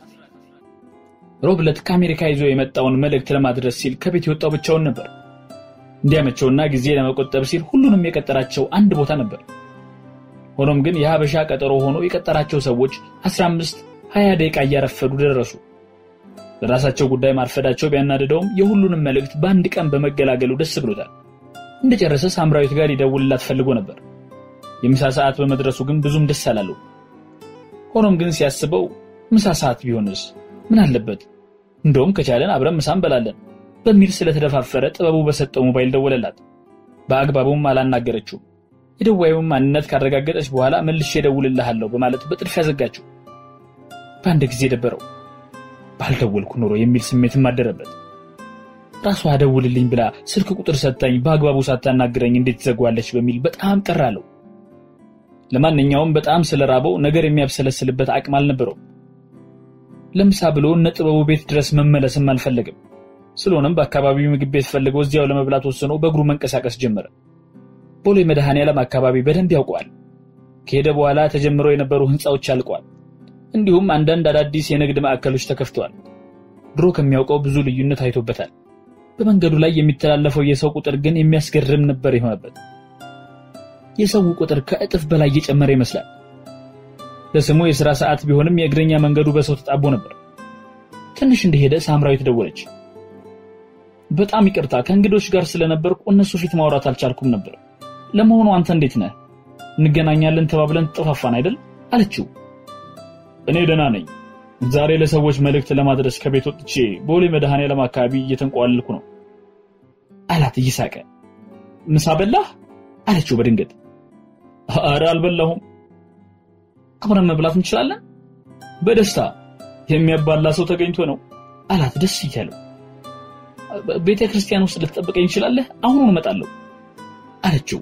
ሮብ ዕለት ከአሜሪካ ይዞ የመጣውን መልእክት ለማድረስ ሲል ከቤት የወጣው ብቻውን ነበር። እንዲያመቸውና ጊዜ ለመቆጠብ ሲል ሁሉንም የቀጠራቸው አንድ ቦታ ነበር። ሆኖም ግን የሀበሻ ቀጠሮ ሆኖ የቀጠራቸው ሰዎች 15 20 ደቂቃ እያረፈዱ ደረሱ። ለራሳቸው ጉዳይ ማርፈዳቸው ቢያናድደውም የሁሉንም መልእክት በአንድ ቀን በመገላገሉ ደስ ብሎታል። እንደጨረሰ ሳምራዊት ጋር ይደውልላት ፈልጎ ነበር። የምሳ ሰዓት በመድረሱ ግን ብዙም ደስ አላለው። ሆኖም ግን ሲያስበው ምሳ ሰዓት ቢሆንስ ምን አለበት? እንደውም ከቻለን አብረን ምሳ እንበላለን በሚል ስለተደፋፈረ ጥበቡ በሰጠው ሞባይል ደወለላት። በአግባቡም አላናገረችው። የደዋዩን ማንነት ካረጋገጠች በኋላ መልሼ እደውልልሃለሁ በማለት በጥድፊያ ዘጋችው። በአንድ ጊዜ ደበረው። ባልደወልኩ ኖሮ የሚል ስሜትም አደረበት። ራሷ ደውልልኝ ብላ ስልክ ቁጥር ሰጥታኝ በአግባቡ ሳታናግረኝ እንዴት ትዘጓለች በሚል በጣም ቀር አለው። ለማንኛውም በጣም ስለራበው ነገር የሚያብሰለስልበት አቅም አልነበረውም። ለምሳ ብሎ እነ ጥበቡ ቤት ድረስ መመለስም አልፈለግም። ስለሆነም በአካባቢው ምግብ ቤት ፈልገው እዚያው ለመብላት ወስኖ በእግሩ መንቀሳቀስ ጀመረ። ቦሌ መድኃኔዓለም አካባቢ በደንብ ያውቀዋል። ከሄደ በኋላ ተጀምረው የነበሩ ህንፃዎች አልቀዋል። እንዲሁም አንዳንድ አዳዲስ የንግድ ማዕከሎች ተከፍተዋል። ድሮ ከሚያውቀው ብዙ ልዩነት አይቶበታል። በመንገዱ ላይ የሚተላለፈው የሰው ቁጥር ግን የሚያስገርም ነበር የሆነበት። የሰው ቁጥር ከእጥፍ በላይ እየጨመረ ይመስላል። ለስሙ የሥራ ሰዓት ቢሆንም የእግረኛ መንገዱ በሰው ተጣቦ ነበር። ትንሽ እንደሄደ ሳምራዊት ደወለች። በጣም ይቅርታ ከእንግዶች ጋር ስለነበርኩ እነሱ ፊት ማውራት አልቻልኩም ነበር። ለመሆኑ አንተ እንዴት ነህ? እንገናኛለን ተባብለን ተጠፋፋን አይደል? አለችው። እኔ ደህና ነኝ። ዛሬ ለሰዎች መልእክት ለማድረስ ከቤት ወጥቼ ቦሌ መድኃኔዓለም አካባቢ እየተንቋለልኩ ነው አላት እየሳቀ። ምሳ በላህ? አለችው በድንገት። አረ አልበላሁም። አብረን መብላት እንችላለን? በደስታ የሚያባላ ሰው ተገኝቶ ነው አላት ደስ እያለው። ቤተ ክርስቲያን ውስጥ ልትጠብቀኝ እንችላለህ? አሁኑን እመጣለሁ አለችው።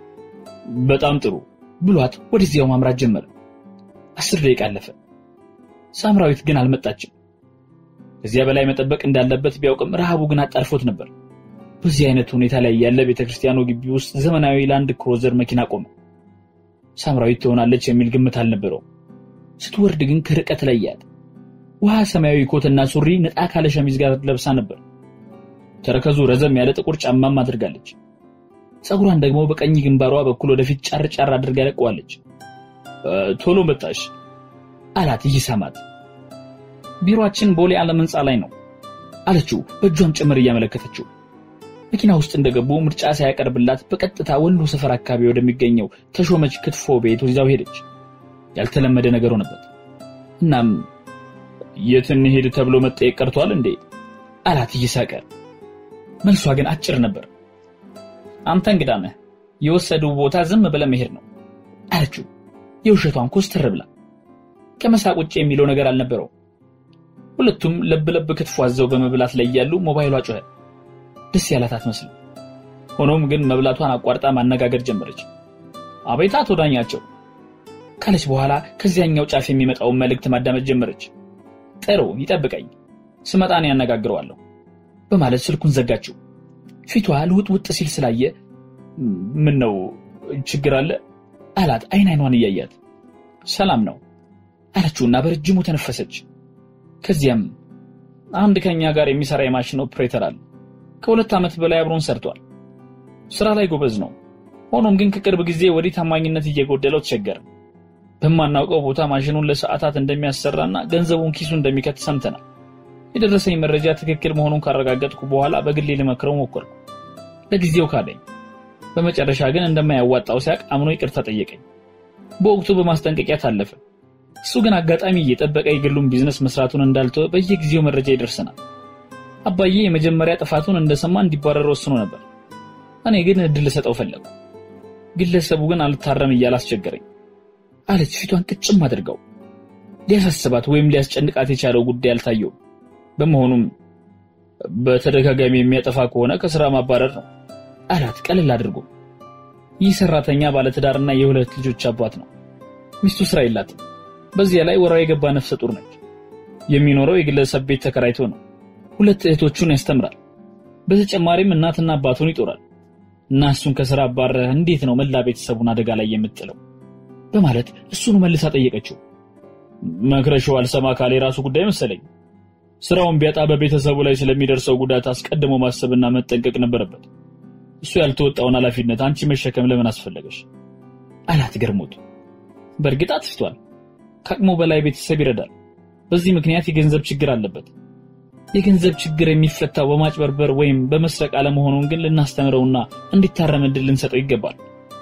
በጣም ጥሩ ብሏት ወደዚያው ማምራት ጀመረ። አስር ደቂቃ አለፈ። ሳምራዊት ግን አልመጣችም። ከዚያ በላይ መጠበቅ እንዳለበት ቢያውቅም ረሃቡ ግን አጣርፎት ነበር። በዚህ አይነት ሁኔታ ላይ ያለ ቤተክርስቲያኑ ግቢ ውስጥ ዘመናዊ ላንድ ክሮዘር መኪና ቆመ። ሳምራዊት ትሆናለች የሚል ግምት አልነበረው። ስትወርድ ግን ከርቀት ለያት። ውሃ ሰማያዊ ኮትና ሱሪ ነጣ ካለ ሸሚዝ ጋር ለብሳ ነበር። ተረከዙ ረዘም ያለ ጥቁር ጫማም አድርጋለች። ፀጉሯን ደግሞ በቀኝ ግንባሯ በኩል ወደፊት ጫር ጫር አድርጋ ለቀዋለች። ቶሎ መጣሽ አላት እየሳማት። ቢሮአችን ቦሌ ዓለም ህንፃ ላይ ነው አለችው በእጇም ጭምር እያመለከተችው። መኪና ውስጥ እንደገቡ ምርጫ ሳያቀርብላት በቀጥታ ወሎ ሰፈር አካባቢ ወደሚገኘው ተሾመች ክትፎ ቤት ይዛው ሄደች። ያልተለመደ ነገር ሆነበት። እናም የት እንሄድ ተብሎ መጠየቅ ቀርቷል እንዴ አላት እየሳቀ። መልሷ ግን አጭር ነበር። አንተ እንግዳ ነህ፣ የወሰዱ ቦታ ዝም ብለህ መሄድ ነው አለችው የውሸቷን ኮስተር ብላ። ከመሳቅ ውጭ የሚለው ነገር አልነበረው። ሁለቱም ለብ ለብ ክትፎ አዘው በመብላት ላይ ያሉ ሞባይሏ ጮኸ። ደስ ያላት አትመስልም። ሆኖም ግን መብላቷን አቋርጣ ማነጋገር ጀመረች። አቤት አቶ ዳኛቸው ካለች በኋላ ከዚያኛው ጫፍ የሚመጣውን መልእክት ማዳመጥ ጀመረች። ጥሩ ይጠብቀኝ፣ ስመጣ እኔ ያነጋግረዋለሁ በማለት ስልኩን ዘጋችው። ፊቷ ልውጥውጥ ሲል ስላየ ምን ነው ችግር አለ አላት አይን አይኗን እያያት። ሰላም ነው አለችውና በረጅሙ ተነፈሰች። ከዚያም አንድ ከኛ ጋር የሚሰራ የማሽን ኦፕሬተር አለ። ከሁለት ዓመት በላይ አብሮን ሰርቷል። ስራ ላይ ጎበዝ ነው። ሆኖም ግን ከቅርብ ጊዜ ወዲህ ታማኝነት እየጎደለው ተቸገረ። በማናውቀው ቦታ ማሽኑን ለሰዓታት እንደሚያሰራና ገንዘቡን ኪሱ እንደሚከት ሰምተናል። የደረሰኝ መረጃ ትክክል መሆኑን ካረጋገጥኩ በኋላ በግሌ ልመክረው ሞከርኩ። ለጊዜው ካለኝ፣ በመጨረሻ ግን እንደማያዋጣው ሲያቅ አምኖ ይቅርታ ጠየቀኝ። በወቅቱ በማስጠንቀቂያ ታለፈ። እሱ ግን አጋጣሚ እየጠበቀ የግሉን ቢዝነስ መስራቱን እንዳልተወ በየጊዜው መረጃ ይደርሰናል። አባዬ የመጀመሪያ ጥፋቱን እንደሰማ እንዲባረር ወስኖ ነበር። እኔ ግን እድል ልሰጠው ፈለጉ። ግለሰቡ ግን አልታረም እያለ አስቸገረኝ አለች ፊቷን ቅጭም አድርገው። ሊያሳስባት ወይም ሊያስጨንቃት የቻለው ጉዳይ አልታየውም። በመሆኑም በተደጋጋሚ የሚያጠፋ ከሆነ ከስራ ማባረር ነው አላት ቀለል አድርጎ። ይህ ሰራተኛ ባለትዳርና የሁለት ልጆች አባት ነው። ሚስቱ ስራ የላትም። በዚያ ላይ ወራው የገባ ነፍሰ ጡር ነች። የሚኖረው የግለሰብ ቤት ተከራይቶ ነው። ሁለት እህቶቹን ያስተምራል። በተጨማሪም እናትና አባቱን ይጦራል። እና እሱን ከስራ አባረህ እንዴት ነው መላ ቤተሰቡን አደጋ ላይ የምጥለው? በማለት እሱኑ መልሳ ጠየቀችው። መክረሽው አልሰማ ካለ የራሱ ጉዳይ መሰለኝ። ስራውን ቢያጣ በቤተሰቡ ላይ ስለሚደርሰው ጉዳት አስቀድሞ ማሰብና መጠንቀቅ ነበረበት። እሱ ያልተወጣውን ኃላፊነት አንቺ መሸከም ለምን አስፈለገሽ? አላት ገርሞት። በእርግጥ አጥፍቷል። ከአቅሙ በላይ ቤተሰብ ይረዳል። በዚህ ምክንያት የገንዘብ ችግር አለበት። የገንዘብ ችግር የሚፈታው በማጭበርበር ወይም በመስረቅ አለመሆኑን ግን ልናስተምረውና እንዲታረም እድል ልንሰጠው ይገባል።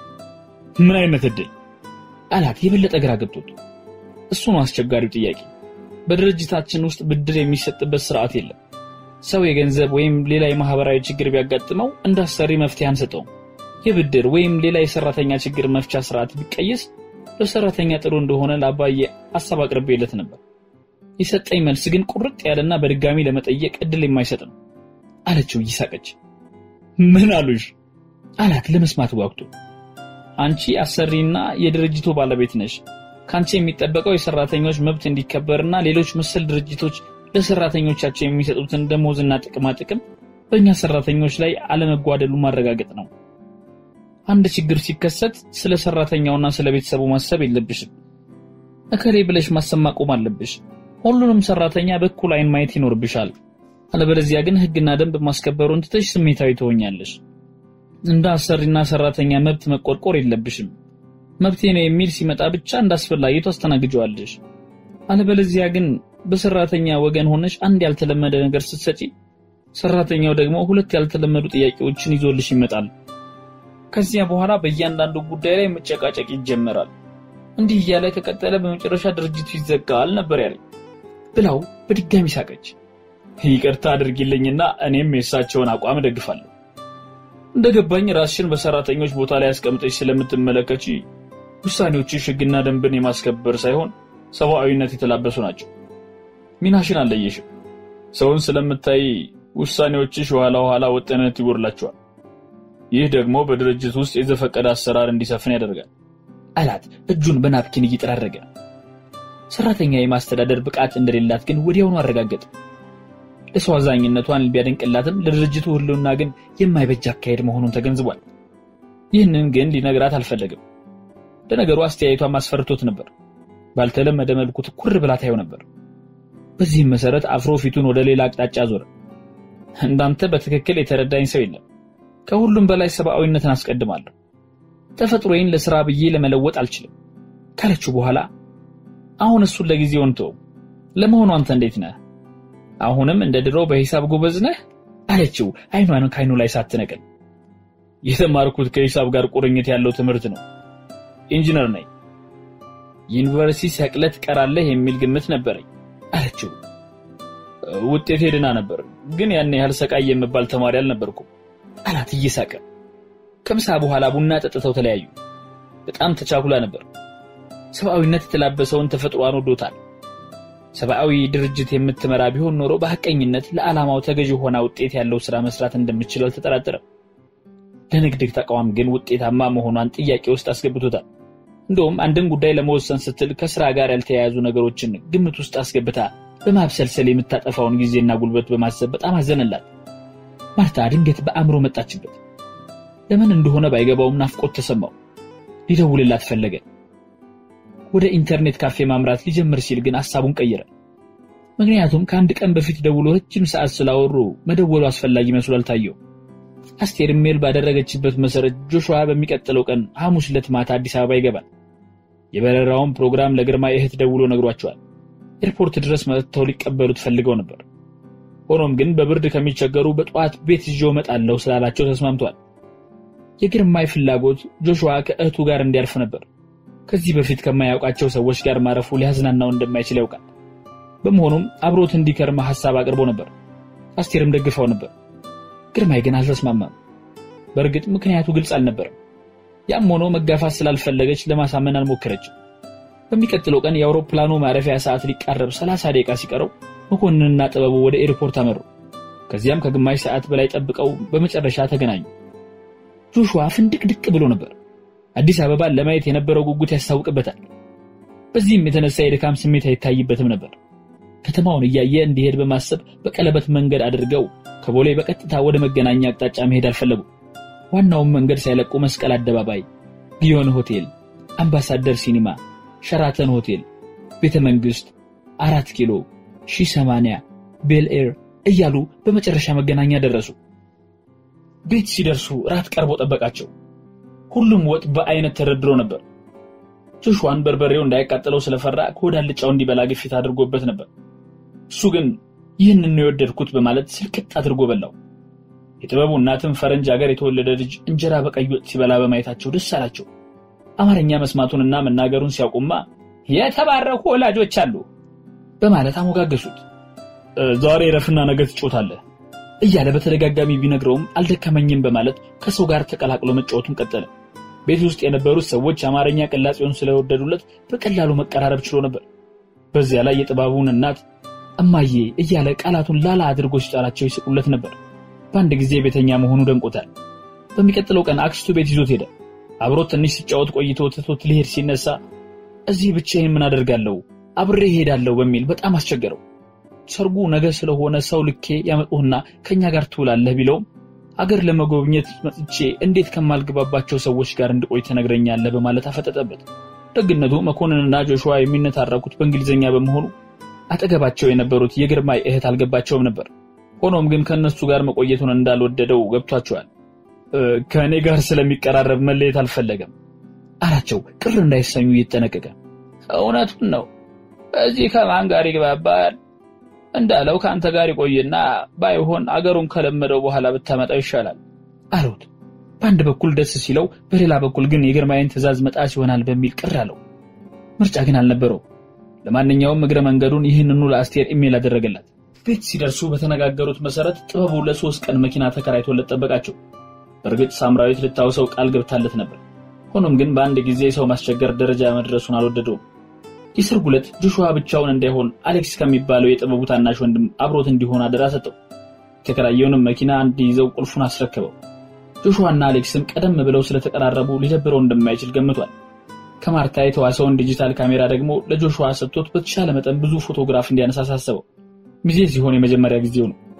ምን አይነት እድል? አላት የበለጠ ግራ ገብቶት። እሱ ነው አስቸጋሪው ጥያቄ። በድርጅታችን ውስጥ ብድር የሚሰጥበት ስርዓት የለም። ሰው የገንዘብ ወይም ሌላ የማህበራዊ ችግር ቢያጋጥመው እንዳሰሪ መፍትሄ አንሰጠውም። የብድር ወይም ሌላ የሰራተኛ ችግር መፍቻ ስርዓት ቢቀየስ ለሰራተኛ ጥሩ እንደሆነ ለአባዬ ሀሳብ አቅርቤለት ነበር። የሰጠኝ መልስ ግን ቁርጥ ያለና በድጋሚ ለመጠየቅ እድል የማይሰጥ ነው አለችው እየሳቀች። ምን አሉሽ? አላት ለመስማት ጓጉቶ። አንቺ አሰሪና የድርጅቱ ባለቤት ነሽ። ከአንቺ የሚጠበቀው የሰራተኞች መብት እንዲከበርና ሌሎች መሰል ድርጅቶች ለሰራተኞቻቸው የሚሰጡትን ደሞዝና ጥቅማ ጥቅም በእኛ ሰራተኞች ላይ አለመጓደሉ ማረጋገጥ ነው። አንድ ችግር ሲከሰት ስለ ሰራተኛውና ስለ ቤተሰቡ ማሰብ የለብሽም። እከሌ ብለሽ ማሰብ ማቆም አለብሽ። ሁሉንም ሰራተኛ በኩል አይን ማየት ይኖርብሻል። አለበለዚያ ግን ሕግና ደንብ ማስከበሩን ትተሽ ስሜታዊ ትሆኛለሽ። እንደ አሰሪና ሰራተኛ መብት መቆርቆር የለብሽም። መብቴ ነው የሚል ሲመጣ ብቻ እንዳስፈላጊ ታስተናግጀዋለሽ። አለበለዚያ ግን በሰራተኛ ወገን ሆነሽ አንድ ያልተለመደ ነገር ስትሰጪ፣ ሰራተኛው ደግሞ ሁለት ያልተለመዱ ጥያቄዎችን ይዞልሽ ይመጣል። ከዚያ በኋላ በእያንዳንዱ ጉዳይ ላይ መጨቃጨቅ ይጀመራል። እንዲህ እያለ ከቀጠለ በመጨረሻ ድርጅቱ ይዘጋል ነበር ያለኝ ብላው በድጋሚ ሳቀች። ይቅርታ አድርጊልኝና እኔም የእሳቸውን አቋም እደግፋለሁ። እንደገባኝ ራስሽን በሰራተኞች ቦታ ላይ አስቀምጠሽ ስለምትመለከቺ ውሳኔዎችሽ ሕግና ደንብን የማስከበር ሳይሆን ሰብአዊነት የተላበሱ ናቸው። ሚናሽን አልለየሽም። ሰውን ስለምታይ ውሳኔዎችሽ ኋላ ኋላ ወጥነት ይጎድላቸዋል። ይህ ደግሞ በድርጅት ውስጥ የዘፈቀደ አሰራር እንዲሰፍን ያደርጋል አላት እጁን በናፕኪን እየጠራረገ። ሰራተኛ የማስተዳደር ብቃት እንደሌላት ግን ወዲያውኑ አረጋገጠ። ለሰው አዛኝነቷን ቢያደንቅላትም ለድርጅቱ ሕልውና ግን የማይበጅ አካሄድ መሆኑን ተገንዝቧል። ይህንን ግን ሊነግራት አልፈለግም። ለነገሩ አስተያየቷ ማስፈርቶት ነበር። ባልተለመደ መልኩ ትኩር ብላ ታየው ነበር። በዚህም መሰረት አፍሮ ፊቱን ወደ ሌላ አቅጣጫ ዞረ። እንዳንተ በትክክል የተረዳኝ ሰው የለም። ከሁሉም በላይ ሰብአዊነትን አስቀድማለሁ። ተፈጥሮዬን ለስራ ብዬ ለመለወጥ አልችልም ካለችው በኋላ አሁን እሱን ለጊዜው እንተው። ለመሆኑ አንተ እንዴት ነህ? አሁንም እንደ ድሮ በሂሳብ ጎበዝ ነህ? አለችው አይኗን ከአይኑ ላይ ሳትነቅል። የተማርኩት ከሂሳብ ጋር ቁርኝት ያለው ትምህርት ነው። ኢንጂነር ነኝ። ዩኒቨርሲቲ ሰቅለህ ትቀራለህ የሚል ግምት ነበረኝ አለችው። ውጤቴ ደህና ነበር፣ ግን ያን ያህል ሰቃይ የምባል ተማሪ አልነበርኩም አላት እየሳቀ። ከምሳ በኋላ ቡና ጠጥተው ተለያዩ። በጣም ተቻኩላ ነበር። ሰብአዊነት የተላበሰውን ተፈጥሯን ወዶታል። ሰብአዊ ድርጅት የምትመራ ቢሆን ኖሮ በሐቀኝነት ለዓላማው ተገዥ ሆና ውጤት ያለው ስራ መስራት እንደምትችል አልተጠራጠረም። ለንግድ ተቋም ግን ውጤታማ መሆኗን ጥያቄ ውስጥ አስገብቶታል። እንደውም አንድን ጉዳይ ለመወሰን ስትል ከስራ ጋር ያልተያያዙ ነገሮችን ግምት ውስጥ አስገብታ በማብሰልሰል የምታጠፋውን ጊዜና ጉልበት በማሰብ በጣም አዘነላት። ማርታ ድንገት በአእምሮ መጣችበት። ለምን እንደሆነ ባይገባውም ናፍቆት ተሰማው። ሊደውልላት ፈለገ። ወደ ኢንተርኔት ካፌ ማምራት ሊጀምር ሲል ግን ሐሳቡን ቀየረ። ምክንያቱም ከአንድ ቀን በፊት ደውሎ ረጅም ሰዓት ስላወሩ መደወሉ አስፈላጊ መስሎ አልታየው። አስቴር ሜል ባደረገችበት መሰረት ጆሹዋ በሚቀጥለው ቀን ሐሙስ ዕለት ማታ አዲስ አበባ ይገባል። የበረራውን ፕሮግራም ለግርማ እህት ደውሎ ነግሯቸዋል። ኤርፖርት ድረስ መጥተው ሊቀበሉት ፈልገው ነበር። ሆኖም ግን በብርድ ከሚቸገሩ በጠዋት ቤት ይዤው እመጣለሁ ስላላቸው ተስማምቷል። የግርማይ ፍላጎት ጆሹዋ ከእህቱ ጋር እንዲያርፍ ነበር። ከዚህ በፊት ከማያውቃቸው ሰዎች ጋር ማረፉ ሊያዝናናው እንደማይችል ያውቃል። በመሆኑም አብሮት እንዲከርም ሐሳብ አቅርቦ ነበር። አስቴርም ደግፈው ነበር። ግርማይ ግን አልተስማማም። በእርግጥ ምክንያቱ ግልጽ አልነበረም። ያም ሆኖ መጋፋት ስላልፈለገች ለማሳመን አልሞከረችም። በሚቀጥለው ቀን የአውሮፕላኑ ማረፊያ ሰዓት ሊቃረብ ሰላሳ ደቂቃ ሲቀረው መኮንንና ጥበቡ ወደ ኤርፖርት አመሩ። ከዚያም ከግማሽ ሰዓት በላይ ጠብቀው በመጨረሻ ተገናኙ። ጆሹዋ ፍንድቅድቅ ብሎ ነበር። አዲስ አበባን ለማየት የነበረው ጉጉት ያስታውቅበታል። በዚህም የተነሳ የድካም ስሜት አይታይበትም ነበር። ከተማውን እያየ እንዲሄድ በማሰብ በቀለበት መንገድ አድርገው ከቦሌ በቀጥታ ወደ መገናኛ አቅጣጫ መሄድ አልፈለጉም። ዋናውን መንገድ ሳይለቁ መስቀል አደባባይ፣ ጊዮን ሆቴል፣ አምባሳደር ሲኒማ፣ ሸራተን ሆቴል፣ ቤተ መንግስት፣ አራት ኪሎ፣ ሺህ ሰማንያ፣ ቤል ኤር እያሉ በመጨረሻ መገናኛ ደረሱ። ቤት ሲደርሱ ራት ቀርቦ ጠበቃቸው። ሁሉም ወጥ በአይነት ተደርድሮ ነበር። ጆሹዋን በርበሬው እንዳይቃጠለው ስለፈራ ከወዳልጫው እንዲበላ ግፊት አድርጎበት ነበር። እሱ ግን ይህንን ነው የወደድኩት በማለት ስልቅጥ አድርጎ በላው። የጥበቡ እናትም ፈረንጅ ሀገር የተወለደ ልጅ እንጀራ በቀይ ወጥ ሲበላ በማየታቸው ደስ አላቸው። አማርኛ መስማቱንና መናገሩን ሲያውቁማ የተባረኩ ወላጆች አሉ በማለት አሞጋገሱት። ዛሬ ረፍና ነገ ትጮታለህ እያለ በተደጋጋሚ ቢነግረውም አልደከመኝም በማለት ከሰው ጋር ተቀላቅሎ መጫወቱን ቀጠለ። ቤት ውስጥ የነበሩት ሰዎች አማርኛ ቅላጼውን ስለወደዱለት በቀላሉ መቀራረብ ችሎ ነበር። በዚያ ላይ የጥበቡን እናት እማዬ እያለ ቃላቱን ላላ አድርጎ ሲጠራቸው ይስቁለት ነበር። በአንድ ጊዜ ቤተኛ መሆኑ ደንቆታል። በሚቀጥለው ቀን አክስቱ ቤት ይዞት ሄደ። አብሮት ትንሽ ሲጫወት ቆይቶ ትቶት ሊሄድ ሲነሳ እዚህ ብቻዬን ምን አደርጋለሁ አብሬ እሄዳለሁ በሚል በጣም አስቸገረው። ሰርጉ ነገ ስለሆነ ሰው ልኬ ያመጡህና ከኛ ጋር ትውላለህ ቢለውም አገር ለመጎብኘት መጥቼ እንዴት ከማልገባባቸው ሰዎች ጋር እንድቆይ ትነግረኛለህ በማለት አፈጠጠበት። ደግነቱ መኮንንና ጆሹዋ የሚነታረኩት በእንግሊዝኛ በመሆኑ አጠገባቸው የነበሩት የግርማይ እህት አልገባቸውም ነበር። ሆኖም ግን ከእነሱ ጋር መቆየቱን እንዳልወደደው ገብቷቸዋል። ከእኔ ጋር ስለሚቀራረብ መለየት አልፈለገም አላቸው፣ ቅር እንዳይሰኙ እየተጠነቀቀ። እውነቱን ነው። እዚህ ከማን ጋር ይግባባል? እንዳለው ከአንተ ጋር ይቆይና ባይሆን አገሩን ከለመደው በኋላ ብታመጣው ይሻላል አሉት። በአንድ በኩል ደስ ሲለው፣ በሌላ በኩል ግን የግርማይን ትዕዛዝ መጣስ ይሆናል በሚል ቅር አለው። ምርጫ ግን አልነበረው። ለማንኛውም እግረ መንገዱን ይህንኑ ለአስቴር ኢሜል አደረገላት። ቤት ሲደርሱ በተነጋገሩት መሰረት ጥበቡ ለሶስት ቀን መኪና ተከራይቶለት ጠበቃቸው። በእርግጥ ሳምራዊት ልታውሰው ቃል ገብታለት ነበር። ሆኖም ግን በአንድ ጊዜ ሰው ማስቸገር ደረጃ መድረሱን አልወደደውም። የሰርጉ ዕለት ጆሹዋ ብቻውን እንዳይሆን አሌክስ ከሚባለው የጥበቡ ታናሽ ወንድም አብሮት እንዲሆን አደራ ሰጠው። የተከራየውንም መኪና እንዲይዘው ቁልፉን አስረከበው። ጆሹዋና አሌክስም ቀደም ብለው ስለተቀራረቡ ሊደብረው እንደማይችል ገምቷል። ከማርታ የተዋሰውን ዲጂታል ካሜራ ደግሞ ለጆሹዋ ሰጥቶት በተሻለ መጠን ብዙ ፎቶግራፍ እንዲያነሳ አሳሰበው። ሚዜ ሲሆን የመጀመሪያ ጊዜው ነው።